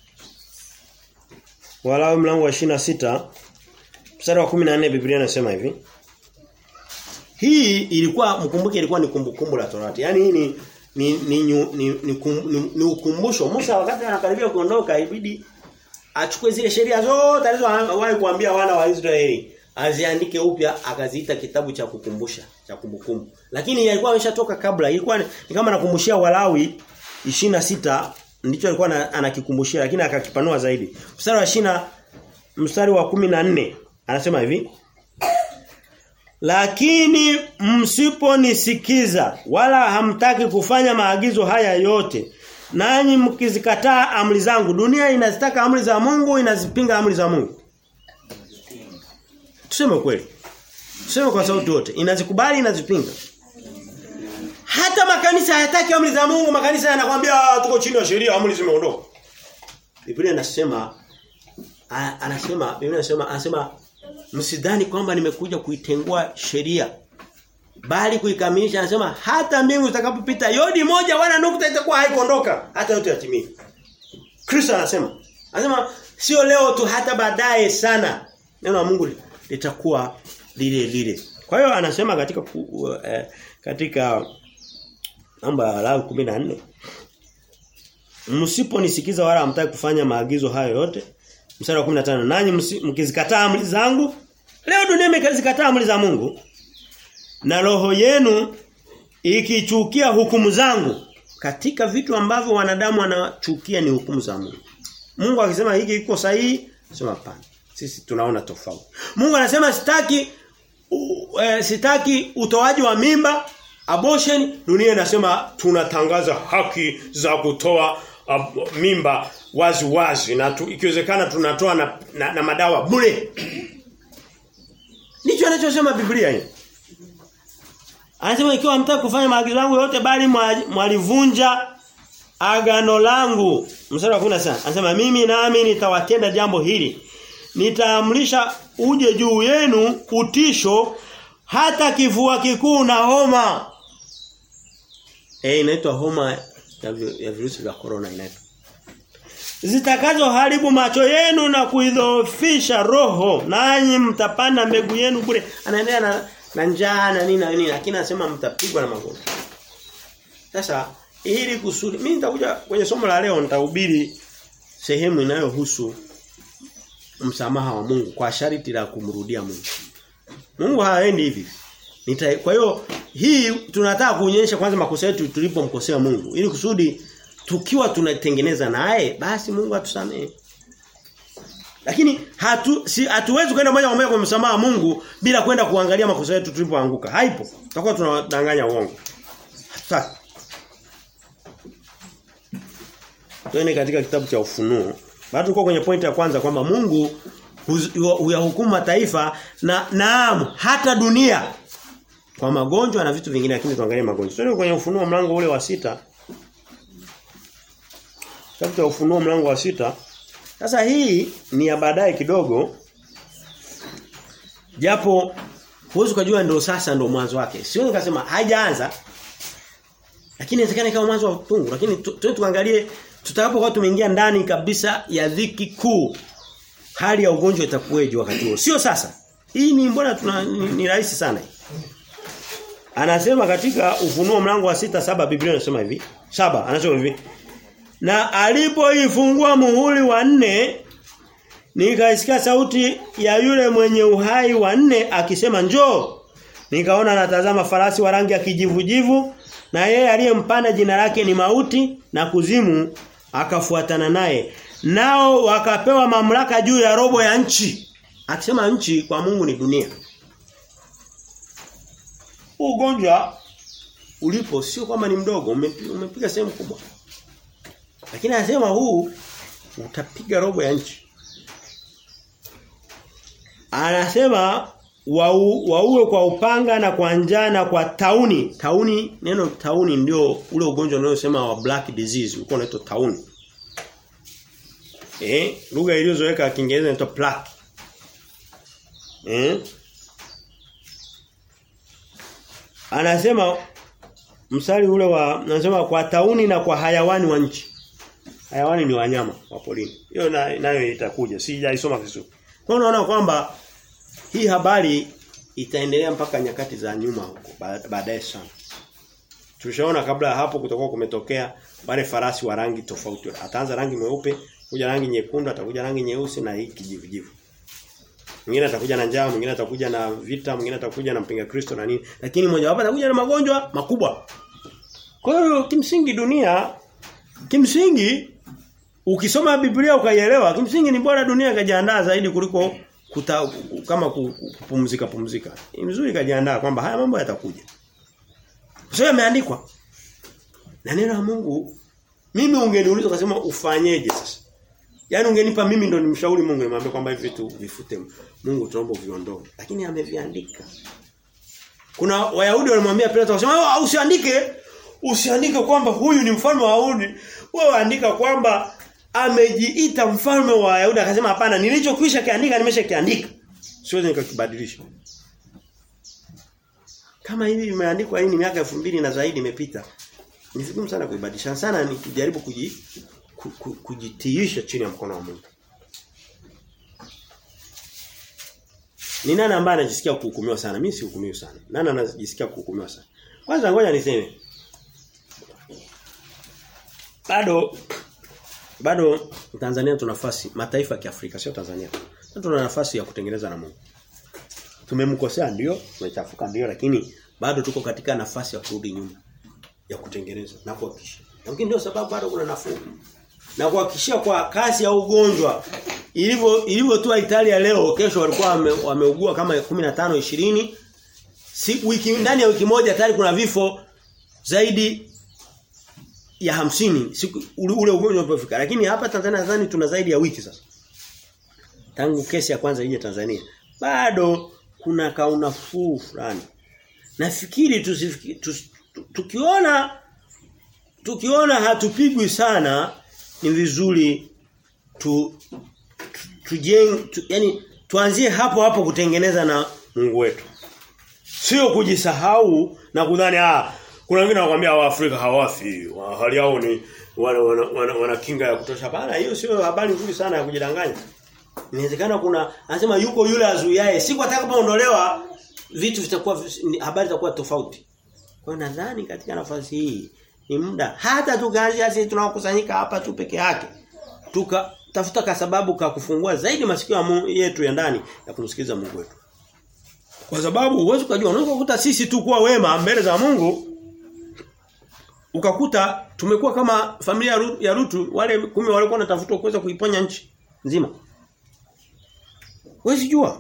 Walawi mlango wa 26 mstari wa 14 Biblia inasema hivi. Hii ilikuwa mkumbuke ilikuwa ni kumbukumbu la Torati. Yaani hii ni ni ni, ni, ni, ni, ni, ni ukumbusho. Musa wakati anakaribia kuondoka ibidi achukue zile sheria zote alizowahi kuambia wana wa Israeli aziandike upya akaziita kitabu cha kukumbusha cha kumbukumbu. Lakini yalikuwa ameshatoka kabla. Ilikuwa ni, ni kama nakumbushia Walawi 26 ndicho alikuwa anakikumbushia lakini akakipanua zaidi. Mstari wa shina mstari wa 14 anasema hivi Lakini msiponisikiza wala hamtaki kufanya maagizo haya yote nanyi mkizikataa amri zangu dunia inazitaka amri za Mungu inazipinga amri za Mungu Tuseme kweli Tuseme kwa sauti yote inazikubali inazipinga hata makanisa hayataki amri za Mungu, makanisa yanakwambia tuko chini ya sheria, amri zimeondoka. Biblia inasema anasema Biblia inasema anasema msidhani kwamba nimekuja kuitengua sheria bali kuikamilisha anasema hata mbingu zitakapopita yodi moja wala nukta itakuwa haikuondoka hata yote yatimie. Kristo anasema anasema Sio leo tu hata baadaye sana. Neno la Mungu litakuwa lile lile. Kwa hiyo anasema katika ku, eh, katika namba la 14 Msiponisikiza wala hamtaki kufanya maagizo hayo yote. Mstari wa 15 nanyi mkizikataa amri zangu leo dunia imezikataa amri za Mungu na roho yenu ikichukia hukumu zangu katika vitu ambavyo wanadamu wanachukia ni hukumu za Mungu. Mungu akisema hiki iko sahihi, sema hapana. Sisi tunaona tofauti. Mungu anasema sitaki uh, eh, sitaki utoaji wa mimba, abortion, dunia inasema tunatangaza haki za kutoa uh, mimba wazi wazi na tu, ikiwezekana tunatoa na, na, na madawa bure. Ndicho anachosema Biblia hii. Anasema ikiwa mtaka kufanya maagizo yangu yote bali mwalivunja agano langu. Mstari wa 10 Anasema mimi nami nitawatenda jambo hili. Nitaamrisha uje juu yenu utisho hata kifua kikuu na homa. Eh inaitwa homa ya, ya virusi vya corona inaitwa. Zitakazo haribu macho yenu na kuidhoofisha roho nanyi mtapanda mbegu yenu bure. Anaendelea na na njaa na nini na nini lakini anasema mtapigwa na magonjwa. Sasa ili kusudi mimi nitakuja kwenye somo la leo nitahubiri sehemu inayohusu msamaha wa Mungu kwa sharti la kumrudia Mungu. Mungu haendi hivi. Nita, kwa hiyo hii tunataka kuonyesha kwanza makosa yetu tulipomkosea Mungu ili kusudi tukiwa tunatengeneza naye basi Mungu atusamee. Lakini hatu si hatuwezi kwenda moja kwa moja kwa msamaha Mungu bila kwenda kuangalia makosa yetu tulipoanguka. Haipo. Tutakuwa tunadanganya uongo. Hatutaki. Tuende katika kitabu cha Ufunuo. Bado tuko kwenye pointi ya kwanza kwamba Mungu huyahukumu mataifa na naam hata dunia kwa magonjwa na vitu vingine lakini tuangalie magonjwa. Tuende kwenye Ufunuo mlango ule wa sita Kitabu cha Ufunuo mlango wa sita Sasa hii ni ya baadaye kidogo. Japo huwezi kujua ndio sasa ndio mwanzo wake. Sio nikasema haijaanza. Lakini inawezekana kama mwanzo wa utungu, lakini tu, tuangalie tutakapokuwa tumeingia ndani kabisa ya dhiki kuu. Hali ya ugonjwa itakuwaje wakati huo? Sio sasa. Hii ni mbona tuna ni, ni rahisi sana. Anasema katika Ufunuo mlango wa sita saba Biblia inasema hivi. Saba anasema hivi. Na alipoifungua muhuri wa nne nikaisikia sauti ya yule mwenye uhai wa nne akisema njoo. Nikaona natazama farasi wa rangi ya kijivujivu na yeye aliyempanda jina lake ni mauti na kuzimu akafuatana naye. Nao wakapewa mamlaka juu ya robo ya nchi. Akisema nchi kwa Mungu ni dunia. Ugonjwa ulipo sio kwamba ni mdogo, umepiga sehemu kubwa. Lakini anasema huu utapiga robo ya nchi. Anasema wau, wauwe kwa upanga na kwa njaa na kwa tauni. Tauni neno tauni ndio ule ugonjwa unaosema wa black disease, uko unaitwa tauni. Eh, lugha iliyozoeka ya Kiingereza inaitwa plaque. Eh? Anasema msali ule wa anasema kwa tauni na kwa hayawani wa nchi. Hayawani ni wanyama wa porini. Hiyo nayo na itakuja. Sijaisoma vizuri. Kwa unaona kwamba hii habari itaendelea mpaka nyakati za nyuma huko baadaye sana. Tulishaona kabla ya hapo kutakuwa kumetokea wale farasi wa rangi tofauti. Ataanza rangi mweupe, kuja rangi nyekundu, atakuja rangi nyeusi na hii kijivujivu. Mwingine atakuja na njaa, mwingine atakuja na vita, mwingine atakuja na mpinga Kristo na nini. Lakini mmoja wapo atakuja na magonjwa makubwa. Kwa hiyo kimsingi dunia kimsingi ukisoma Biblia ukaielewa, kimsingi ni bora dunia ikajiandaa zaidi kuliko kuta, kama kupumzika pumzika. Ni mzuri kajiandaa kwamba haya mambo yatakuja. Sio yameandikwa. Na neno la Mungu mimi ungeniuliza ukasema ufanyeje sasa? Yaani ungenipa mimi ndo nimshauri Mungu nimwambie kwamba hivi vitu vifute. Mungu tuombe viondoe. Lakini ameviandika. Kuna Wayahudi walimwambia Pilato wakasema oh, usiandike usiandike kwamba huyu ni mfalme wa Wayahudi. Wewe andika kwamba amejiita mfalme wa Wayahudi akasema hapana nilichokwisha kiandika nimeshakiandika. Siwezi nikakibadilisha. Kama hivi imeandikwa hii ni miaka elfu mbili na zaidi imepita. Ni vigumu sana kuibadilisha. Sana ni kujaribu kuji, ku, ku, kujitiisha chini ya mkono wa Mungu. Ni nani ambaye anajisikia kuhukumiwa sana? Mimi sihukumiwi sana. Nani anajisikia kuhukumiwa sana? Kwanza ngoja niseme. Bado bado Tanzania tuna nafasi, mataifa ya Kiafrika sio Tanzania. Tuna nafasi ya kutengeneza na Mungu. Tumemkosea ndio, tumechafuka ndio lakini bado tuko katika nafasi ya kurudi nyuma ya kutengeneza na kuhakikisha. Lakini ndio sababu bado kuna nafuu. Na kuhakikishia kwa kasi ya ugonjwa ilivyo ilivyo tu Italia leo kesho walikuwa wame, wameugua kama 15 20 si wiki ndani ya wiki moja tayari kuna vifo zaidi ya hamsini siku ule, ule ugonjwa ulipofika lakini hapa Tanzania nadhani tuna zaidi ya wiki sasa tangu kesi ya kwanza ije Tanzania bado kuna kaunafuu fulani nafikiri tusifikiri tus, tukiona tukiona hatupigwi sana ni vizuri tu tujeng tu, yani tuanzie hapo hapo kutengeneza na Mungu wetu sio kujisahau na kudhani ah kuna wengine wanakuambia Waafrika hawafi hali yao ni wana, wana, wana, wana kinga ya kutosha bana hiyo sio habari nzuri sana ya kujidanganya inawezekana kuna anasema yuko yule azuiaye siku atakapoondolewa vitu vitakuwa habari zitakuwa tofauti kwa hiyo nadhani katika nafasi hii ni muda hata tukaanzia sisi tunaokusanyika hapa tu peke yake tuka tafuta kwa sababu ka kufungua zaidi masikio yetu ya ndani ya kumsikiliza Mungu wetu kwa sababu uwezo kujua unaweza kukuta sisi tu kuwa wema mbele za Mungu ukakuta tumekuwa kama familia ya Rutu wale kumi walikuwa wanatafuta kuweza kuiponya nchi nzima. Wewe jua.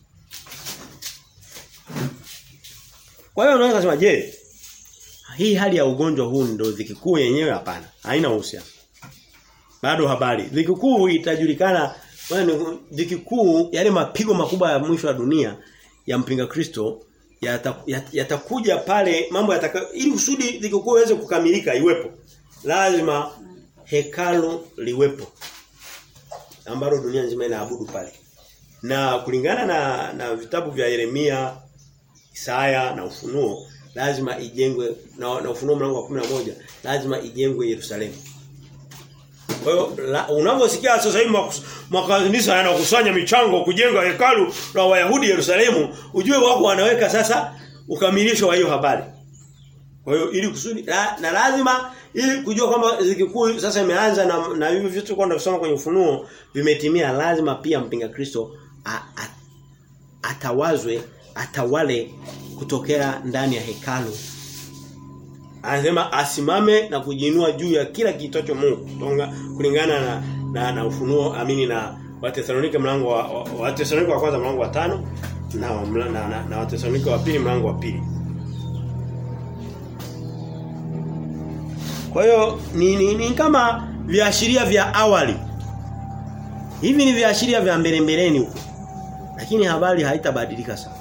Kwa hiyo unaweza kusema je, hii hali ya ugonjwa huu ndio dhiki kuu yenyewe hapana. Haina uhusiano. Bado habari. Dhiki kuu itajulikana wewe dhiki kuu yale mapigo makubwa ya mwisho wa dunia ya mpinga Kristo yatakuja yata pale mambo yataka ili usudi dhiki kuu iweze kukamilika iwepo. Lazima hekalu liwepo. Ambalo dunia nzima inaabudu pale. Na kulingana na na vitabu vya Yeremia, Isaya na Ufunuo lazima ijengwe na, na Ufunuo mlango wa 11 lazima ijengwe Yerusalemu. Kwa hiyo unavyosikia sasa hivi makanisa yanakusanya michango kujenga hekalu la Wayahudi Yerusalemu, ujue wako wanaweka sasa ukamilisho wa hiyo habari. Kwa hiyo ili kusudi la, na lazima ili kujua kwamba zikikuu sasa imeanza na, na hivi vitu kwenda kusoma kwenye ufunuo vimetimia lazima pia mpinga Kristo a, a, atawazwe atawale kutokea ndani ya hekalu anasema asimame na kujiinua juu ya kila kiitocho Mungu kulingana na, na na ufunuo amini na Wathesalonike mlango wa Wathesalonike wa kwanza mlango wa tano na na, na, na Wathesalonike wa pili mlango wa pili Kwa hiyo ni, ni, ni kama viashiria vya awali. Hivi ni viashiria vya mbele mbeleni huko. Lakini habari haitabadilika sana.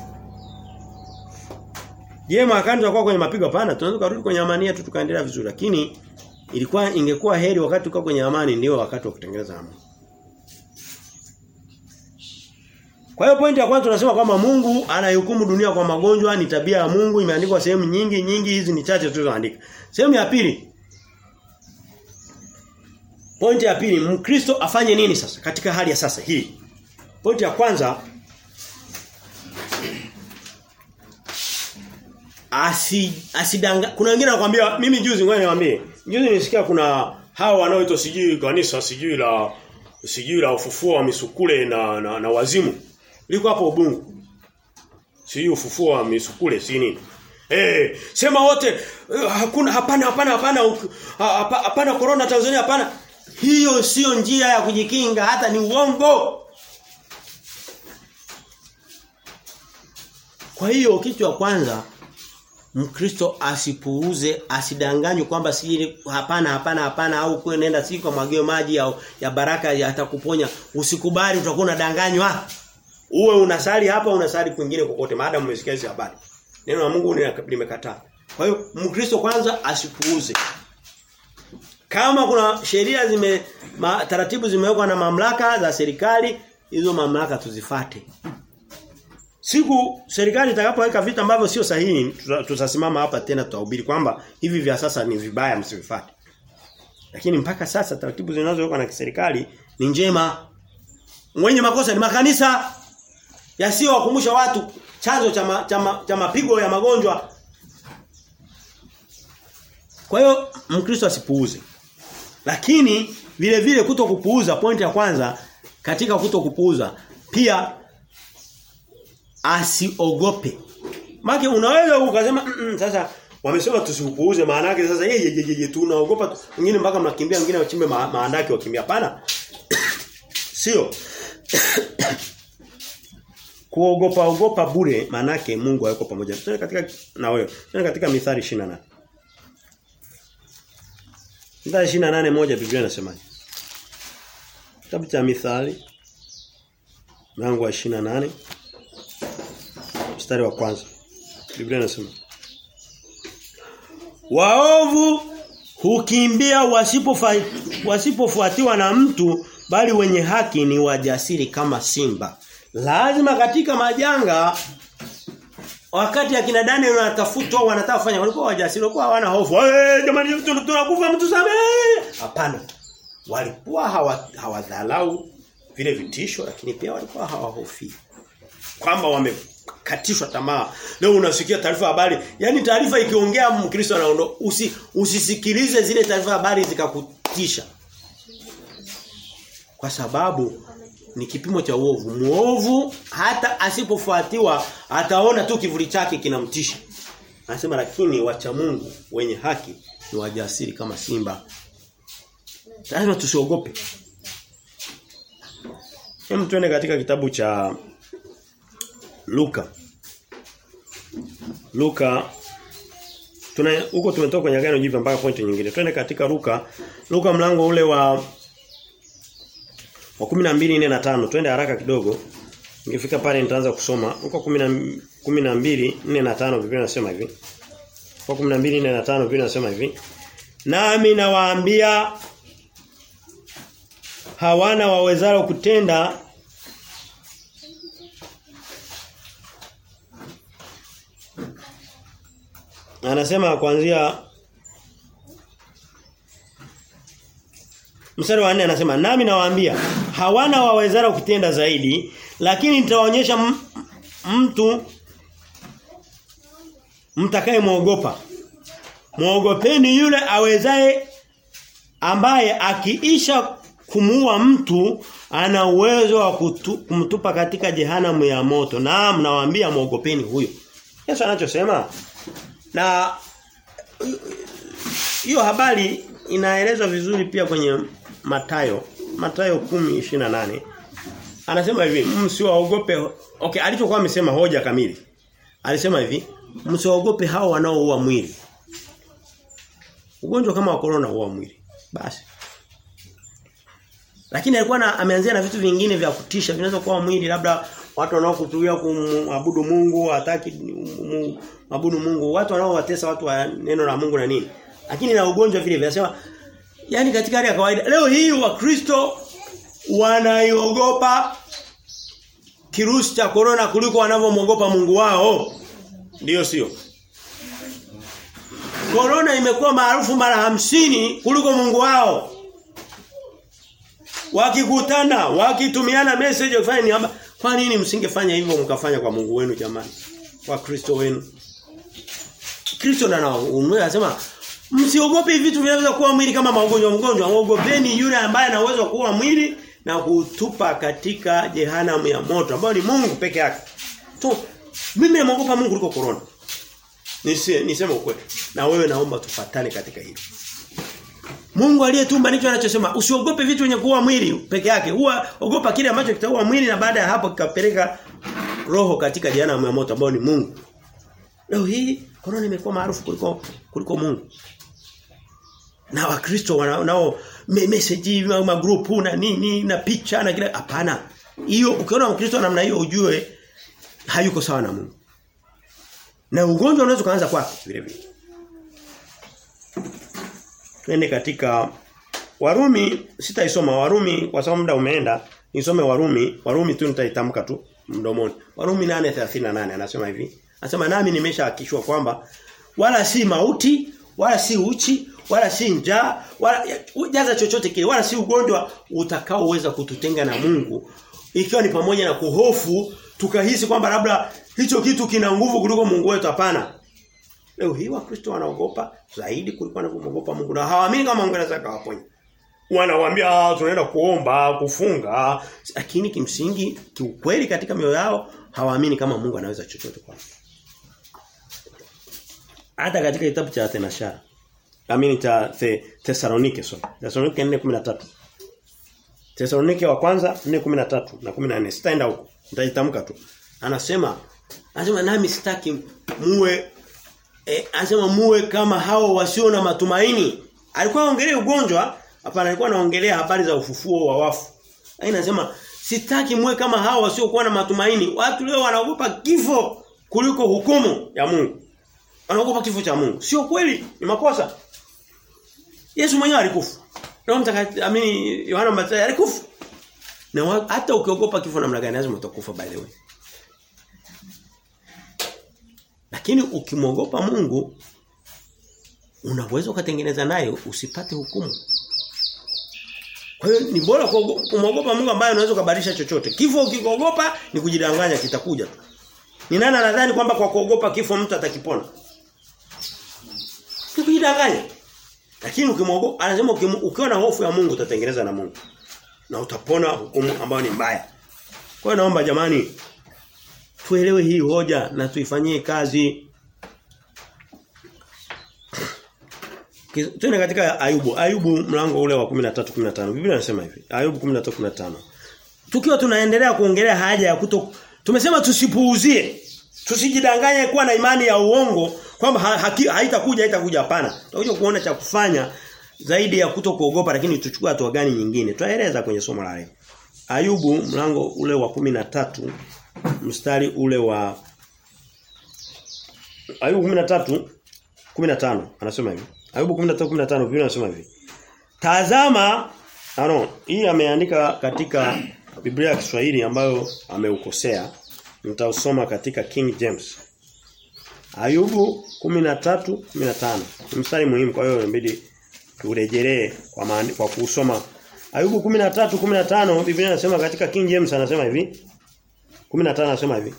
Je, mwakani tutakuwa kwenye mapigo hapana? Tunaweza kurudi kwenye amani yetu tukaendelea vizuri. Lakini ilikuwa ingekuwa heri wakati tuko kwenye amani ndio wakati wa kutengeneza amani. Kwa hiyo pointi ya kwanza tunasema kwamba Mungu anahukumu dunia kwa magonjwa ni tabia ya Mungu imeandikwa sehemu nyingi nyingi hizi ni chache tulizoandika. Sehemu ya pili Pointi ya pili, Mkristo afanye nini sasa katika hali ya sasa hii? Pointi ya kwanza asi asidanga kuna wengine wanakuambia mimi juzi ngoja niwaambie. Juzi nilisikia kuna hao wanaoitwa sijui kanisa sijui la sijui la ufufuo wa misukule na na, na wazimu. Liko hapo Ubungu. Sijui ufufuo wa misukule si nini. Eh, sema wote hakuna hapana hapana hapana hapana corona Tanzania hapana. Hiyo sio njia ya kujikinga hata ni uongo. Kwa hiyo kitu cha kwanza Mkristo asipuuze, asidanganywe kwamba si hapana hapana hapana au kwa nenda si kwa mwagio maji au ya baraka yatakuponya. Usikubali utakuwa unadanganywa. Uwe unasali hapa unasali kwingine kokote maadamu umesikia hizo habari. Neno la Mungu limekataa. Kwa hiyo Mkristo kwanza asipuuze. Kama kuna sheria zime ma, taratibu zimewekwa na mamlaka za serikali, hizo mamlaka tuzifate. Siku serikali itakapoweka vitu ambavyo sio sahihi, tutasimama hapa tena tutahubiri kwamba hivi vya sasa ni vibaya msivifate. Lakini mpaka sasa taratibu zinazowekwa na serikali ni njema. Mwenye makosa ni makanisa. Yasiyowakumbusha watu chanzo cha ma, cha, ma, cha mapigo ya magonjwa. Kwa hiyo Mkristo asipuuze. Lakini vile vile kuto kupuuza pointi ya kwanza katika kuto kupuuza pia asiogope. Maana unaweza ukasema mm -mm, sasa wamesema tusiupuuze maana yake sasa yeye ye, ye, ye, tunaogopa wengine mpaka mnakimbia wengine wachimbe ma, maandaki wakimbia hapana. Sio. Kuogopa ogopa bure maana yake Mungu hayuko pamoja. Tuna katika na wewe. Tuna katika Mithali 28. Mithali 28 moja Biblia inasemaje? Kitabu cha Mithali mlango wa 28 mstari wa kwanza. Biblia inasema Waovu hukimbia wasipofuatiwa na mtu bali wenye haki ni wajasiri kama simba. Lazima katika majanga wakati akina Daniel wanatafutwa wanataka kufanya walikuwa wajasiri walikuwa hawana hofu. Eh jamani tunakufa mtu samee. Hapana. Walikuwa hawadhalau hawa vile vitisho lakini pia walikuwa hawahofi. Kwamba wamekatishwa tamaa. Leo unasikia taarifa habari, yani taarifa ikiongea Mkristo anaondoka. Usi, usisikilize zile taarifa habari zikakutisha. Kwa sababu ni kipimo cha uovu. Muovu hata asipofuatiwa ataona tu kivuli chake kinamtisha. Anasema lakini wacha Mungu wenye haki ni wajasiri kama simba. Lazima tusiogope. Hem tuende katika kitabu cha Luka. Luka tuna huko tumetoka kwenye agano jipya mpaka pointi nyingine. Twende katika Luka. Luka mlango ule wa wa 12 4 na 5. Twende haraka kidogo. Nikifika pale nitaanza kusoma. Luka 12 4 na 5 Biblia inasema hivi. Kwa 12 4 na 5 Biblia inasema hivi. Nami nawaambia hawana wawezalo kutenda Anasema kuanzia Mstari wa 4 anasema nami nawaambia hawana wawezalo kutenda zaidi lakini nitawaonyesha mtu mtakaye muogopa. Muogopeni yule awezaye ambaye akiisha kumuua mtu ana uwezo wa kumtupa katika jehanamu ya moto. Naam nawaambia muogopeni huyo. Yesu anachosema na hiyo habari inaelezwa vizuri pia kwenye Matayo, Matayo 10:28. Anasema hivi, msiwaogope. Okay, alichokuwa amesema hoja kamili. Alisema hivi, msiwaogope hao wanaoua mwili. Ugonjwa kama wa corona huua mwili. Basi. Lakini alikuwa na, ameanzia na vitu vingine vya kutisha vinaweza kuwa mwili labda watu wanaokutulia kumwabudu Mungu, hataki maabudu Mungu, watu wanaowatesa watu wa neno la Mungu na nini. Lakini na ugonjwa vile vinasema yani katika hali ya kawaida leo hii wakristo wanaiogopa kirusi cha corona kuliko wanavyomwogopa Mungu wao. Ndiyo sio? Corona imekuwa maarufu mara hamsini kuliko Mungu wao. Wakikutana, wakitumiana message wakifanya ni haba. Kwa nini msingefanya hivyo mkafanya kwa Mungu wenu jamani? Kwa Kristo wenu. Kristo na anasema msiogope vitu vinaweza kuwa mwili kama magonjwa mgonjwa, muogopeni yule ambaye ana uwezo wa kuua mwili na kutupa katika jehanamu ya moto ambao ni Mungu peke yake. Tu mimi namuogopa Mungu kuliko corona. Nise, niseme ukweli. Na wewe naomba tufatane katika hilo. Mungu aliyetumba ndicho anachosema usiogope vitu vyenye kuua mwili peke yake. Huwa ogopa kile ambacho kitaua mwili na baada ya hapo kikapeleka roho katika jehanamu ya moto ambao ni Mungu. Leo hii corona imekuwa maarufu kuliko kuliko Mungu. Na wakristo nao message ma group na nini na picha na kile hapana. Hiyo ukiona mkristo namna hiyo ujue hayuko sawa na Mungu. Na ugonjwa unaweza kuanza kwake vile vile. Twende katika Warumi sitaisoma Warumi kwa sababu muda umeenda nisome Warumi Warumi tu nitaitamka tu mdomoni Warumi 8:38 anasema hivi anasema nami nimeshahakishwa kwamba wala si mauti wala si uchi wala si njaa wala jaza chochote kile wala si ugonjwa utakaoweza kututenga na Mungu ikiwa ni pamoja na kuhofu tukahisi kwamba labda hicho kitu kina nguvu kuliko Mungu wetu hapana. Leo hii Wakristo wanaogopa zaidi kuliko wanavyoogopa Mungu na hawaamini kama Mungu anaweza kawaponya. Wanawaambia tunaenda kuomba, kufunga, lakini kimsingi kiukweli katika mioyo yao hawaamini kama Mungu anaweza chochote kwao. Hata katika kitabu cha Atenashara Amini cha the, Thessalonike sorry. Thessalonike 4:13. Thessalonike wa kwanza 4:13 na 14. Sitaenda huko. Nitaitamka tu. Anasema anasema nami sitaki muwe eh, anasema muwe kama hao wasio na matumaini. Alikuwa anaongelea ugonjwa, hapana alikuwa anaongelea habari za ufufuo wa wafu. Lakini anasema sitaki muwe kama hao wasio kuwa na matumaini. Watu leo wanaogopa kifo kuliko hukumu ya Mungu. Wanaogopa kifo cha Mungu. Sio kweli, ni makosa. Yesu mwenyewe alikufa. Roho Mtakatifu amini Yohana Mbatizaji alikufa. Na wa, hata ukiogopa kifo namna gani lazima utakufa by the way. Lakini ukimwogopa Mungu unaweza ukatengeneza naye usipate hukumu. Kwa hiyo ni bora kumwogopa Mungu ambaye unaweza kubadilisha chochote. Kifo ukikogopa ni kujidanganya kitakuja tu. Ni nani anadhani kwamba kwa kuogopa kifo mtu atakipona? Ni kujidanganya. Lakini ukimwogopa anasema ukiwa na hofu ya Mungu utatengeneza na Mungu. Na utapona hukumu ambayo ni mbaya. Kwa hiyo naomba jamani tuelewe hii hoja na tuifanyie kazi. Tuende katika Ayubu. Ayubu mlango ule wa 13 15. Biblia inasema hivi. Ayubu 13 15. Tukiwa tunaendelea kuongelea haja ya kuto tumesema tusipuuzie. Tusijidanganye kuwa na imani ya uongo kwamba ha, haitakuja haitakuja hapana. Tutakuja kuona cha kufanya zaidi ya kuto kuogopa lakini tuchukue hatua gani nyingine. Tutaeleza kwenye somo la leo. Ayubu mlango ule wa 13 mstari ule wa Ayubu 13 15 anasema hivi. Ayubu 13:15 Biblia inasema hivi. Tazama, ano, hii ameandika katika Biblia ya Kiswahili ambayo ameukosea. Nitausoma katika King James. Ayubu 13:15. Mstari muhimu kwa hiyo inabidi turejelee kwa maandi, kwa kusoma. Ayubu 13:15 Biblia inasema katika King James anasema hivi. 15 anasema hivi.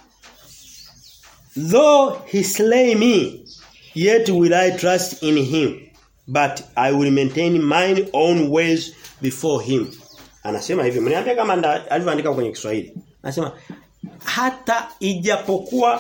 Though he slay me, yet will I trust in him, but I will maintain mine own ways before him. Anasema hivi, mniambia kama alivyoandika kwenye Kiswahili. Anasema hata ijapokuwa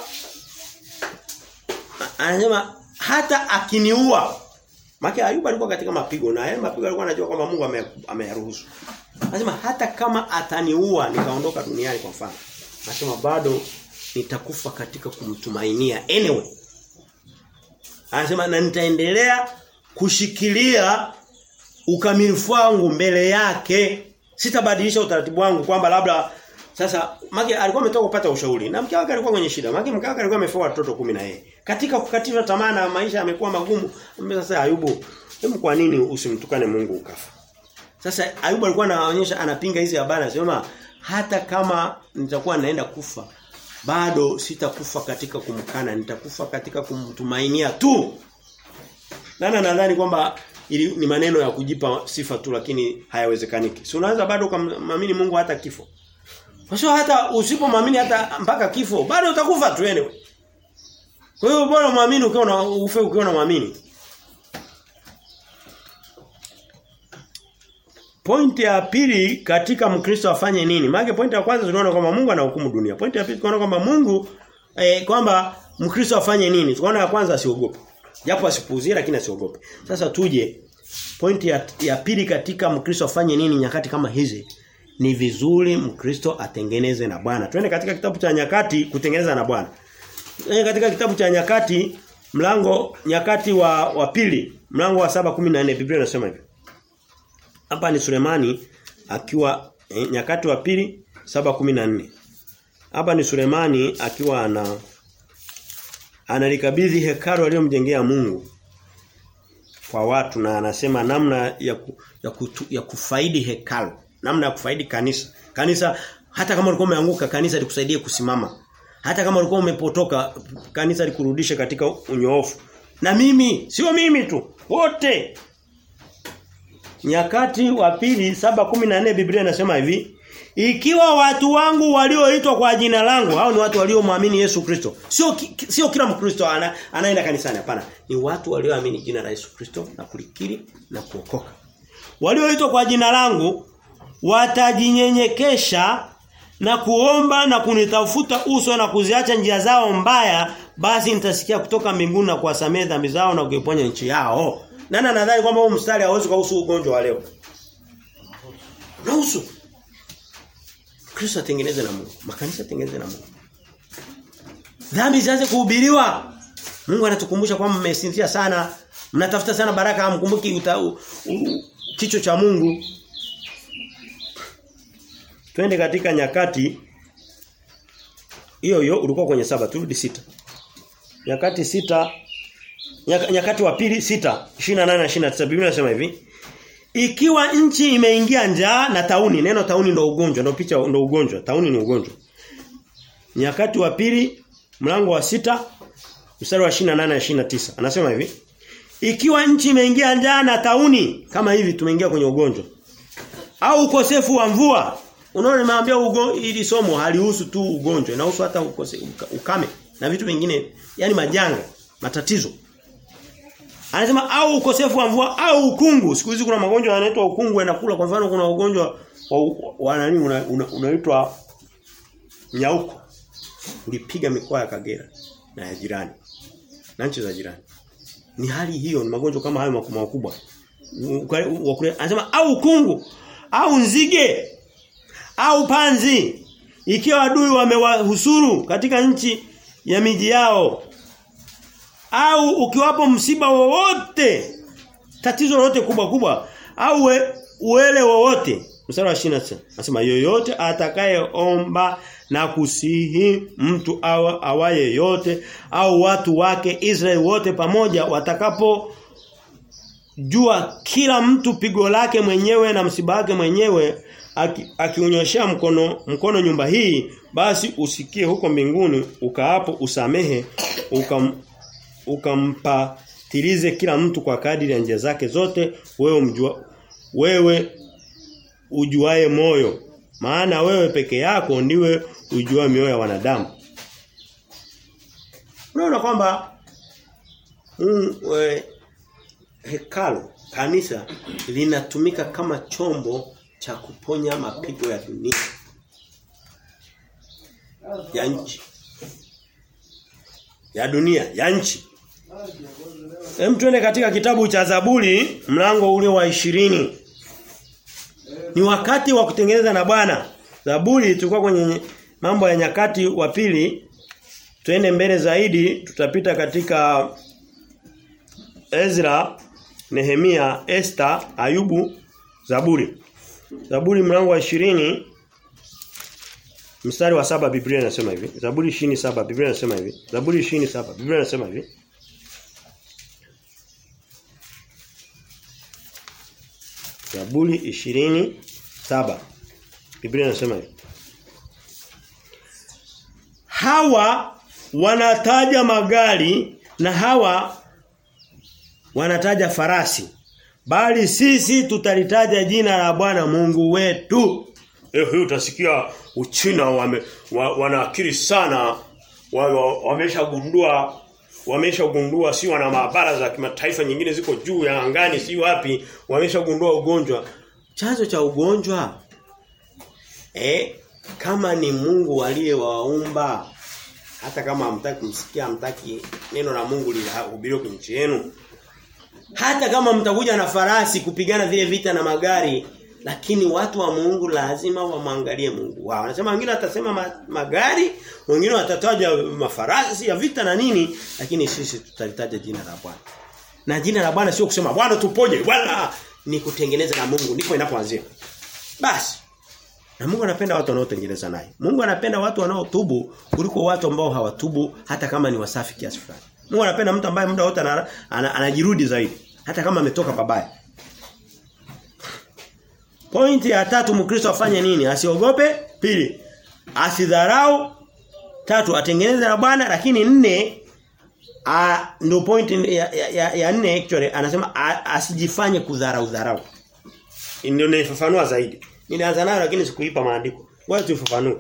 anasema hata akiniua. Maki Ayubu alikuwa katika mapigo na yale mapigo alikuwa anajua kwamba Mungu ameyaruhusu. Anasema hata kama ataniua nikaondoka duniani kwa mfano. Anasema bado nitakufa katika kumtumainia anyway. Anasema na nitaendelea kushikilia ukamilifu wangu mbele yake. Sitabadilisha utaratibu wangu kwamba labda sasa Maki alikuwa ametoka kupata ushauri na mke wake alikuwa kwenye shida. Maki mke wake alikuwa amefoa watoto kumi na yeye. Katika kukatisha tamaa na maisha yamekuwa magumu. Sasa Ayubu, hebu kwa nini usimtukane Mungu ukafa? Sasa Ayubu alikuwa anaonyesha anapinga hizi habari anasema hata kama nitakuwa naenda kufa bado sitakufa katika kumkana nitakufa katika kumtumainia tu. Nana nadhani kwamba ili ni maneno ya kujipa sifa tu lakini hayawezekaniki. Si unaweza bado kumamini Mungu hata kifo. Kwa hiyo hata usipomwamini hata mpaka kifo bado utakufa tu anyway. Kwa hiyo bora muamini ukiwa na ufe ukiwa na muamini. Pointi ya pili katika Mkristo afanye nini? Maana pointi ya kwanza tunaona kwamba Mungu anahukumu dunia. Pointi ya pili tunaona kwamba Mungu eh, kwamba Mkristo afanye nini? Tunaona ya kwanza asiogope. Japo asipuuzie lakini asiogope. Sasa tuje pointi ya, ya pili katika Mkristo afanye nini nyakati kama hizi? Ni vizuri Mkristo atengeneze na Bwana. Twende katika kitabu cha nyakati kutengeneza na Bwana. Twende katika kitabu cha nyakati mlango nyakati wa wa pili, mlango wa 7:14 Biblia inasema hivi. Hapa ni Sulemani akiwa eh, nyakati wa pili 7:14. Hapa ni Sulemani akiwa ana analikabidhi hekalu aliyomjengea Mungu kwa watu na anasema namna ya ku, ya, kutu, ya kufaidi hekalu, namna ya kufaidi kanisa. Kanisa hata kama ulikuwa umeanguka kanisa likusaidie kusimama. Hata kama ulikuwa umepotoka kanisa likurudishe katika unyoofu. Na mimi, sio mimi tu, wote Nyakati wa pili 7:14 Biblia inasema hivi, Ikiwa watu wangu walioitwa kwa jina langu, hao ni watu waliomwamini Yesu Kristo. Sio ki- sio kila Mkristo ana, anaenda kanisani hapana. Ni watu walioamini jina la Yesu Kristo na kulikiri na kuokoka. Walioitwa kwa jina langu watajinyenyekesha na kuomba na kunitafuta uso na kuziacha njia zao mbaya basi nitasikia kutoka mbinguni na kuwasamehe dhambi zao na kuiponya nchi yao. Nani anadhani kwamba huu mstari hauwezi kuhusu ugonjwa wa leo? Unahusu. Kristo atengeneze na Mungu. Makanisa atengeneze na Mungu. Dhambi zianze kuhubiriwa. Mungu anatukumbusha kwamba mmesinzia sana, mnatafuta sana baraka hamkumbuki uta- u- u- kicho cha Mungu. Twende katika nyakati hiyo hiyo ulikuwa kwenye saba turudi sita. Nyakati sita nyaka, nyakati wa pili sita 28 na 29 Biblia inasema hivi ikiwa nchi imeingia njaa na tauni neno tauni ndo ugonjwa ndo picha ndo ugonjwa tauni ni ugonjwa nyakati wa pili mlango wa sita mstari wa 28 na 29 anasema hivi ikiwa nchi imeingia njaa na tauni kama hivi tumeingia kwenye ugonjwa au ukosefu wa mvua unaona nimeambia ugo ili somo halihusu tu ugonjwa inahusu hata ukose, uka, ukame na vitu vingine yani majanga matatizo Anasema au ukosefu wa mvua au ukungu. Siku hizi kuna magonjwa yanaitwa ukungu yanakula. Kwa mfano kuna ugonjwa wa, wa nani unaitwa una, unaitwa nyauko. Ulipiga mikoa ya Kagera na ya jirani. Na nchi za jirani. Ni hali hiyo ni magonjwa kama hayo makubwa makubwa. Anasema au ukungu au nzige au panzi ikiwa adui wamewahusuru katika nchi ya miji yao au ukiwapo msiba wowote tatizo lolote kubwa kubwa au we, uele wowote mstari wa 29 nasema yoyote atakayeomba na kusihi mtu awa, awaye yote au watu wake Israeli wote pamoja watakapo jua kila mtu pigo lake mwenyewe na msiba wake mwenyewe akiunyoshea aki mkono mkono nyumba hii basi usikie huko mbinguni ukaapo usamehe ukam, ukampatilize kila mtu kwa kadiri ya njia zake zote wewe mjua wewe ujuae moyo maana wewe peke yako ndiwe ujua mioyo ya wanadamu unaona kwamba mm, we, hekalu kanisa linatumika kama chombo cha kuponya mapigo ya dunia ya nchi ya dunia ya nchi Hem tuende katika kitabu cha Zaburi mlango ule wa ishirini Ni wakati wa kutengeneza na Bwana. Zaburi tulikuwa kwenye mambo ya nyakati wa pili. Tuende mbele zaidi tutapita katika Ezra, Nehemia, Esther, Ayubu, Zaburi. Zaburi mlango wa ishirini Mstari wa saba Biblia inasema hivi. Zaburi 27 Biblia inasema hivi. Zaburi 27 Biblia inasema hivi. Zaburi 27 Biblia inasema hivi. Hawa wanataja magari na hawa wanataja farasi. Bali sisi tutalitaja jina la Bwana Mungu wetu. Eh hiyo utasikia Uchina wame, wa, wanaakili sana wameshagundua wa, wameshagundua si wana maabara za kimataifa nyingine ziko juu ya angani si wapi wameshagundua ugonjwa chanzo cha ugonjwa eh kama ni Mungu aliyewaumba hata kama hamtaki kumsikia hamtaki neno la Mungu lihubiriwe kwenye nchi yenu hata kama mtakuja na farasi kupigana vile vita na magari lakini watu wa Mungu lazima wamwangalie Mungu wao. Anasema wengine watasema ma, magari, wengine watataja mafarasi ya vita na nini, lakini sisi tutalitaja jina la Bwana. Na jina la Bwana sio kusema Bwana tuponye, Bwana ni kutengeneza na Mungu ndipo inapoanzia. Basi. Na Mungu anapenda watu wanaotengeneza naye. Mungu anapenda watu wanaotubu kuliko watu ambao hawatubu hata kama ni wasafi kiasi fulani. Mungu anapenda mtu ambaye muda wote anajirudi zaidi hata kama ametoka pabaya. Pointi ya tatu Mkristo afanye nini? Asiogope. Pili, asidharau. Tatu, atengeneze na Bwana lakini nne a ndio point ya, ya, ya, ya nne actually anasema a, asijifanye kudharau dharau. Ndio naifafanua zaidi. Nilianza nayo lakini sikuipa maandiko. Ngoja tufafanue.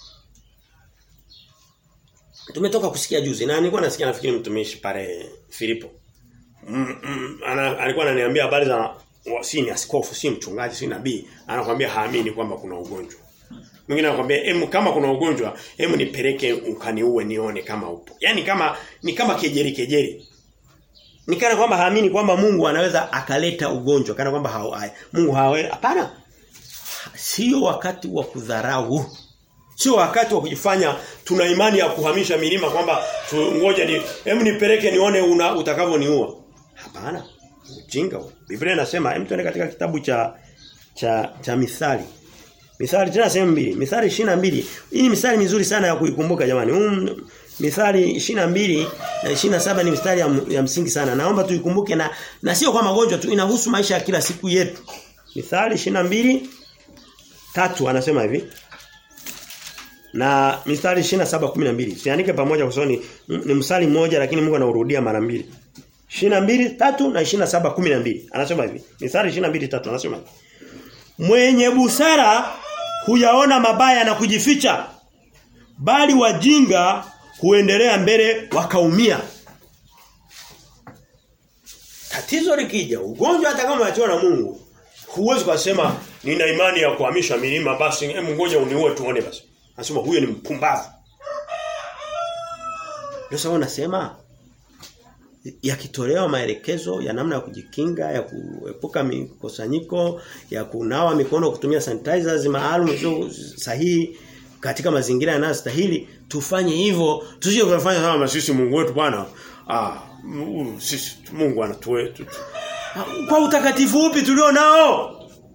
Tumetoka kusikia juzi na nilikuwa nasikia nafikiri mtumishi pale Filipo. Mm, mm, ana, alikuwa ananiambia habari za wa- si ni askofu, si mchungaji, si nabii. Anakuambia haamini kwamba kuna ugonjwa. Mwingine anakuambia em kama kuna ugonjwa, hem nipeleke ukaniue nione kama upo. Yaani kama ni kama kejeri kejeri. Ni kana kwamba haamini kwamba Mungu anaweza akaleta ugonjwa, kana kwamba hao Mungu hawe hapana. Sio wakati wa kudharau. Sio wakati wa kujifanya tuna imani ya kuhamisha milima kwamba tu- ngoja ni hem nipeleke nione una utakavyoniua. Hapana. Ujinga huo. Biblia inasema hem tuende katika kitabu cha cha cha Mithali. Mithali tena sehemu mbili. Mithali 22. Hii ni mithali mizuri sana ya kuikumbuka jamani. Um, mithali 22 na 27 ni mithali ya, ya msingi sana. Naomba tuikumbuke na na sio kwa magonjwa tu inahusu maisha ya kila siku yetu. Mithali 22 tatu anasema hivi. Na mithali 27:12. Siandike pamoja kwa sababu ni, ni mstari mmoja lakini Mungu anaurudia mara mbili. 22 tatu na 27:12. Anasema hivi. Mithali 22 tatu anasema hivi. Mwenye busara huyaona mabaya na kujificha bali wajinga huendelea mbele wakaumia. Tatizo likija, ugonjwa hata kama unachiwa na Mungu, huwezi kusema nina imani ya kuhamisha milima basi hebu ngoja uniue tuone basi. Anasema huyo ni mpumbavu. Ndio sababu nasema yakitolewa maelekezo ya namna ya kujikinga, ya kuepuka mikusanyiko, ya kunawa mikono kutumia sanitizers maalum sio sahihi katika mazingira yanayostahili, tufanye hivyo. Tusije kufanya kama sisi Mungu wetu bwana. Ah, mm, sisi Mungu anatue. tu- tu- Ah, Kwa utakatifu upi tulio nao?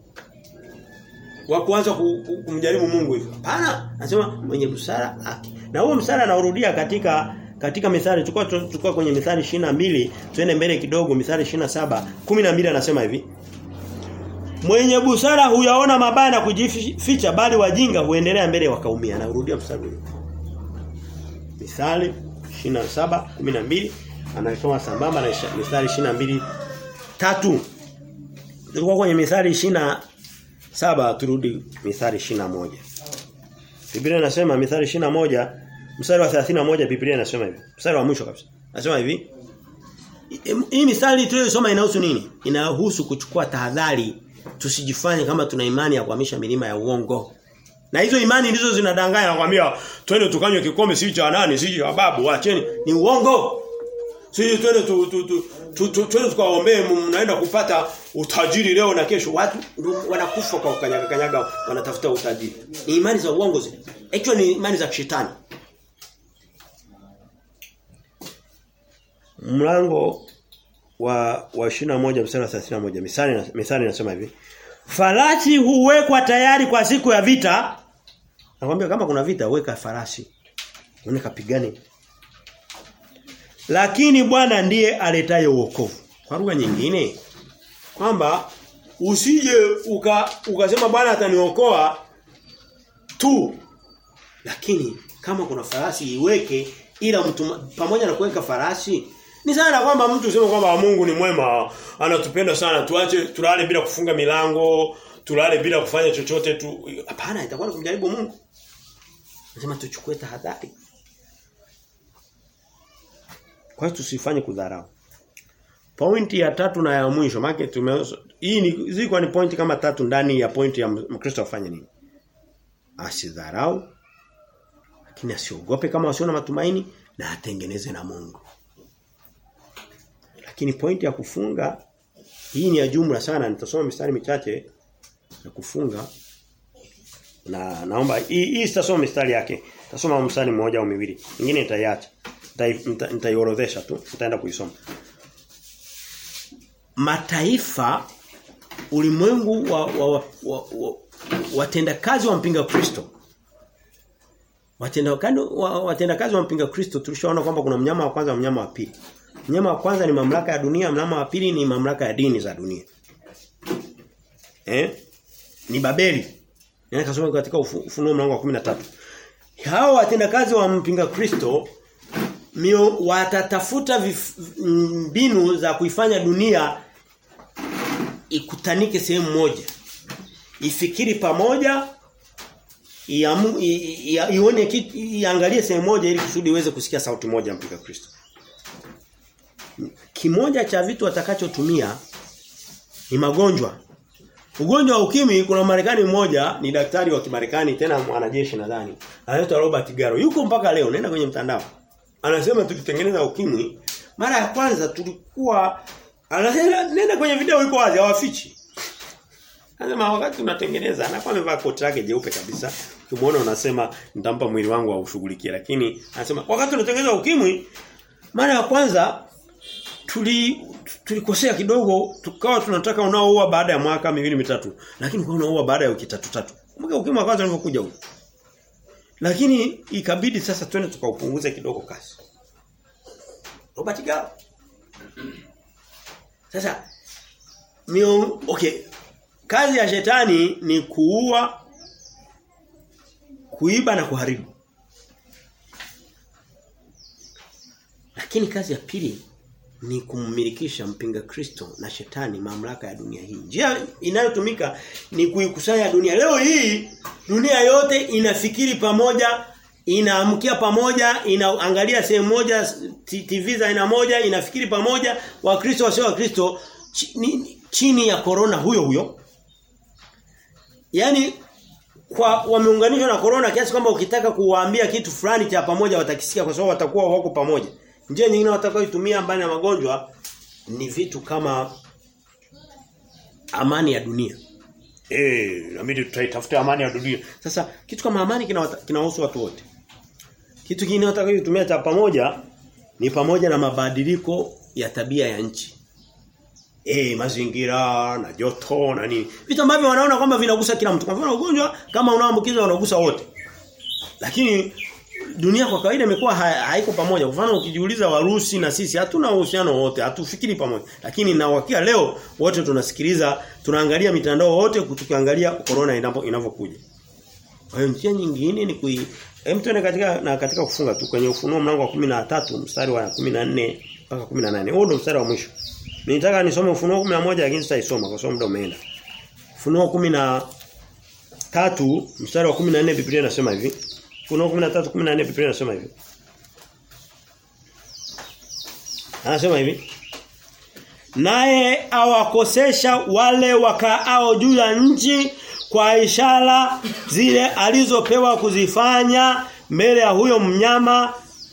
Wa kuanza ku- ku- kumjaribu Mungu hivyo. Hapana, anasema mwenye busara haki. Na huo msara anaurudia katika katika mithali tukua tukua kwenye mithali 22 tuende mbele kidogo mithali 27 12 anasema hivi Mwenye busara huyaona mabaya na kujificha bali wajinga huendelea mbele wakaumia anaurudia mstari huu Mithali 27 12 anasoma sambamba na isha- mithali 22 tatu Tulikuwa kwenye mithali 27 turudi mithali 21 Biblia inasema mithali 21 mstari wa 31 Biblia inasema hivi. Mstari wa mwisho kabisa. Nasema hivi. Hii mithali tuliyosoma inahusu nini? Inahusu kuchukua tahadhari tusijifanye kama tuna imani ya kuhamisha milima ya uongo. Na hizo imani ndizo zinadanganya nakwambia twende tukanywe kikombe si cha nani si cha babu acheni ni uongo. Sisi twende tu, tu, tu, tu, tu, twende tukaombee mnaenda kupata utajiri leo na kesho watu ndio wanakufa kwa kanyaga kanyaga wanatafuta utajiri. Ni imani za uongo zile. Actually ni imani za kishetani. Mlango wa wa 21 mstari wa 31 misali misali inasema hivi. Farasi huwekwa tayari kwa siku ya vita. Nakwambia kama kuna vita weka farasi. Uone kapigane. Lakini Bwana ndiye aletaye wokovu. Kwa lugha nyingine kwamba usije uka ukasema Bwana ataniokoa tu lakini kama kuna farasi iweke ila mtu pamoja na kuweka farasi ni sana kwamba mtu useme kwamba Mungu ni mwema anatupenda sana tuache tulale bila kufunga milango tulale bila kufanya chochote tu hapana itakuwa ni kumjaribu Mungu nasema tuchukue tahadhari kwa hiyo tusifanye kudharau Pointi ya tatu na ya mwisho maana tume hii ni ziko ni pointi kama tatu ndani ya pointi ya Mkristo afanye nini? Asidharau lakini asiogope kama wasio na matumaini na atengeneze na Mungu. Lakini pointi ya kufunga hii ni ya jumla sana nitasoma mistari michache ya kufunga na naomba hii hii sitasoma mistari yake. Nitasoma mstari mmoja au miwili. Nyingine nitaiacha. Nitaiorodhesha tu. Nitaenda kuisoma mataifa ulimwengu wa, wa, wa, wa, wa watendakazi wa mpinga Kristo watendakazi wa, watendakazi wa mpinga Kristo tulishaona kwamba kuna mnyama wa kwanza na mnyama wa pili mnyama wa kwanza ni mamlaka ya dunia mnyama wa pili ni mamlaka ya dini za dunia eh ni Babeli nenda kasoma katika ufunuo mlango wa 13 hao watendakazi wa mpinga Kristo mio watatafuta mbinu za kuifanya dunia ikutanike sehemu moja. Ifikiri pamoja iamu- i- i- i- ione kitu iangalie sehemu moja ili kusudi iweze kusikia sauti moja ya mpinga Kristo. Kimoja cha vitu atakachotumia ni magonjwa. Ugonjwa wa ukimwi kuna Marekani mmoja ni daktari wa Kimarekani tena mwanajeshi nadhani. Anaitwa Robert Garo. Yuko mpaka leo nenda kwenye mtandao. Anasema tukitengeneza ukimwi mara ya kwanza tulikuwa anasema nenda kwenye video iko wazi hawafichi. Anasema wakati tunatengeneza anakuwa amevaa koti lake jeupe kabisa. Ukimwona unasema nitampa mwili wangu aushughulikie lakini anasema wakati tunatengeneza ukimwi mara ya kwanza tuli tulikosea kidogo tukawa tunataka unaoua baada ya mwaka miwili mitatu lakini kwa unaoua baada ya wiki tatu tatu. Kumbuka ukimwi wa kwanza ulipokuja huko. Lakini ikabidi sasa twende tukaupunguze kidogo kasi. Robert Gao. Sasa mio, okay. Kazi ya shetani ni kuua kuiba na kuharibu. Lakini kazi ya pili ni kummilikisha mpinga Kristo na shetani mamlaka ya dunia hii. Njia inayotumika ni kuikusanya dunia. Leo hii dunia yote inafikiri pamoja, inaamkia pamoja, inaangalia sehemu moja, t- TV za aina moja, inafikiri pamoja, Wakristo wasio Wakristo chini, chini ya corona huyo huyo. Yaani kwa wameunganishwa na corona kiasi kwamba ukitaka kuwaambia kitu fulani cha pamoja watakisikia kwa sababu watakuwa wako pamoja. Njia nyingine watakayoitumia mbali na magonjwa ni vitu kama amani ya dunia. Eh, inabidi tutaitafuta amani ya dunia. Sasa kitu kama amani kinawata- kinahusu watu wote. Kitu kingine watakayotumia cha pamoja ni pamoja na mabadiliko ya tabia ya nchi. Eh, mazingira na joto na nini. Vitu ambavyo wanaona kwamba vinagusa kila mtu. Kwa mfano ugonjwa kama unaambukizwa unagusa wote. Lakini dunia kwa kawaida imekuwa ha, haiko pamoja. Kwa mfano ukijiuliza Warusi na sisi hatuna uhusiano wote, hatufikiri pamoja. Lakini na wakia leo wote tunasikiliza, tunaangalia mitandao wote tukiangalia corona inapo inavyokuja. Kwa hiyo njia nyingine ni kui hem tuende katika na katika kufunga tu kwenye ufunuo mlango wa 13 mstari wa 14 mpaka 18. Huo ndio mstari wa mwisho. Nitaka nisome ufunuo 11 lakini sitaisoma kwa sababu muda umeenda. Ufunuo 13 mstari wa 14 Biblia inasema hivi. Ufunuo 13:14 Biblia inasema hivi. Anasema hivi. Naye awakosesha wale wakaao juu ya nchi kwa ishara zile alizopewa kuzifanya mbele ya huyo mnyama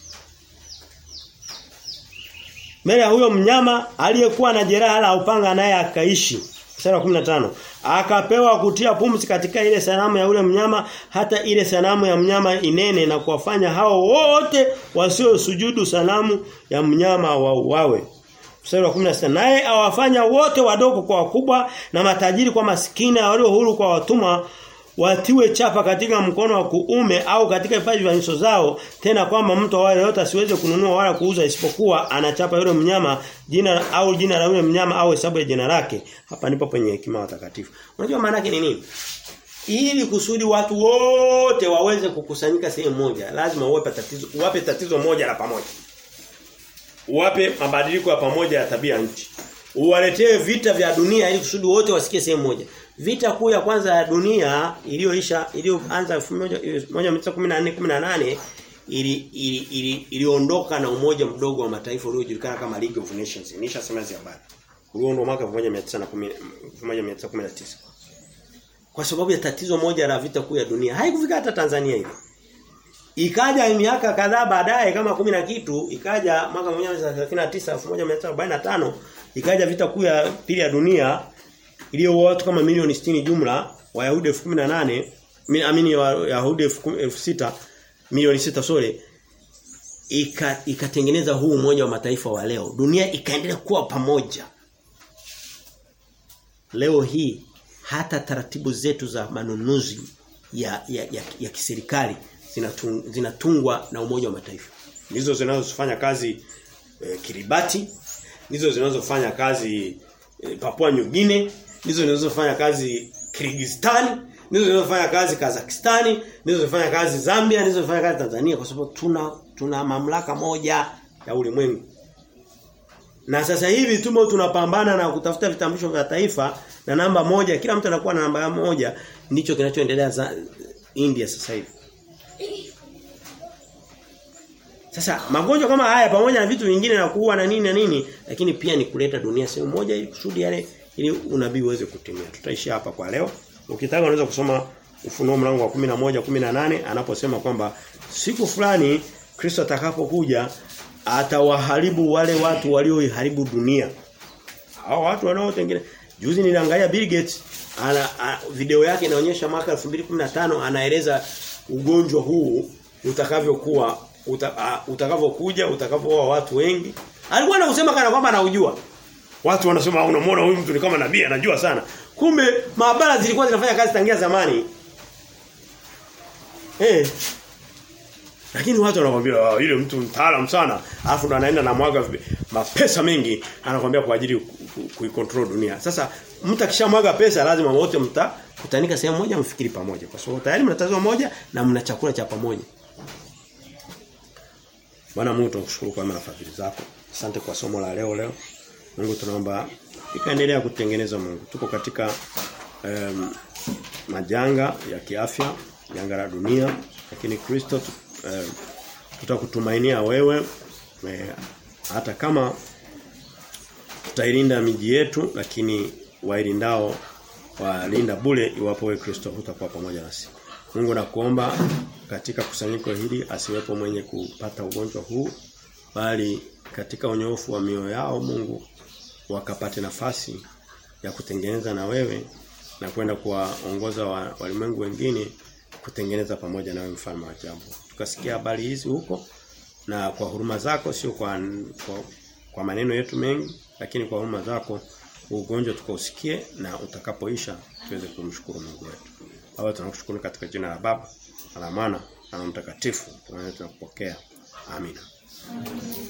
mbele ya huyo mnyama aliyekuwa na jeraha la upanga naye akaishi. Mstari wa 15. Akapewa kutia pumzi katika ile sanamu ya ule mnyama hata ile sanamu ya mnyama inene na kuwafanya hao wote wasio sujudu sanamu ya mnyama wauawe. Mstari wa 16. Naye awafanya wote wadogo kwa wakubwa na matajiri kwa maskini na walio huru kwa watumwa watiwe chapa katika mkono wa kuume au katika vipaji vya nyuso zao tena kwamba mtu wale yote asiweze kununua wala kuuza isipokuwa anachapa yule mnyama jina au jina la yule mnyama au hesabu ya jina lake hapa ndipo penye hekima watakatifu unajua maana yake ni nini ili kusudi watu wote waweze kukusanyika sehemu moja lazima uwape tatizo uwape tatizo moja la pamoja uwape mabadiliko ya pamoja ya tabia nchi uwaletee vita vya dunia ili kusudi wote wasikie sehemu moja Vita kuu ya kwanza ya dunia iliyoisha iliyoanza 1914 18 ili ili iliondoka ili na umoja mdogo wa mataifa uliojulikana kama League of Nations. Nishasema hizo habari. Ulioondoka mwaka 1919. Kwa sababu ya tatizo moja la vita kuu ya dunia. Haikufika hata Tanzania hivi. Ikaja miaka kadhaa baadaye kama kumi na kitu, ikaja mwaka 1939 1945 ikaja vita kuu ya pili ya dunia iliyoua watu kama milioni 60 jumla Wayahudi 18 amini Wayahudi 6000 milioni 6 sore ika ikatengeneza huu umoja wa mataifa wa leo dunia ikaendelea kuwa pamoja leo hii hata taratibu zetu za manunuzi ya ya, ya, ya kiserikali zinatung, zinatungwa na umoja wa mataifa ndizo zinazofanya kazi e, Kiribati ndizo zinazofanya kazi e, Papua New Guinea ndizo zinazofanya kazi Kyrgyzstan, ndizo zinazofanya kazi Kazakhstan, ndizo zinazofanya kazi Zambia, ndizo zinazofanya kazi Tanzania kwa sababu tuna tuna mamlaka moja ya ulimwengu. Na sasa hivi tumo tunapambana na kutafuta vitambulisho vya taifa na namba moja, kila mtu anakuwa na namba moja, ndicho kinachoendelea India sasa hivi. Sasa magonjwa kama haya pamoja na vitu vingine na kuua na nini na nini lakini pia ni kuleta dunia sehemu moja ili kusudi yale ili unabii uweze kutimia. Tutaishi hapa kwa leo. Ukitaka unaweza kusoma Ufunuo mlango wa 11 18 anaposema kwamba siku fulani Kristo atakapokuja atawaharibu wale watu walioiharibu dunia. Hao watu wanaotengeneza juzi niliangalia Bill Gates ana, a, video yake inaonyesha mwaka 2015 anaeleza ugonjwa huu utakavyokuwa uta, utakavyokuja utakavyoua watu wengi. Alikuwa anausema kana kwamba anaujua. Watu wanasema unamwona huyu mtu ni kama nabii anajua sana. Kumbe maabara zilikuwa zinafanya kazi tangia zamani. Eh. Lakini watu wanakuambia oh, yule mtu mtaalamu sana, alafu ndo anaenda na mwaga mapesa mengi, anakuambia kwa ajili kuikontrol dunia. Sasa mtu akishamwaga pesa lazima wote mtakutanika sehemu moja mfikiri pamoja kwa sababu tayari mnatazama moja na mna chakula cha pamoja. Bwana Mungu tunakushukuru kwa maana fadhili zako. Asante kwa somo la leo leo. Mungu tunaomba ikaendelea kutengeneza Mungu. Tuko katika um, majanga ya kiafya, janga la dunia, lakini Kristo um, tutakutumainia wewe e, hata kama tutailinda miji yetu lakini wailindao walinda bure iwapo wewe Kristo hutakuwa pamoja nasi. Mungu nakuomba katika kusanyiko hili asiwepo mwenye kupata ugonjwa huu bali katika unyoofu wa mioyo yao Mungu wakapate nafasi ya kutengeneza na wewe na kwenda kuwaongoza wa, walimwengu wengine kutengeneza pamoja nawe mfalme wa ajabu. Tukasikia habari hizi huko na kwa huruma zako sio kwa, kwa kwa maneno yetu mengi lakini kwa huruma zako ugonjwa tukausikie na utakapoisha tuweze kumshukuru Mungu wetu. Baba tunakushukuru katika jina la Baba, na la Mwana, na la Mtakatifu. Tunakupokea. Amina.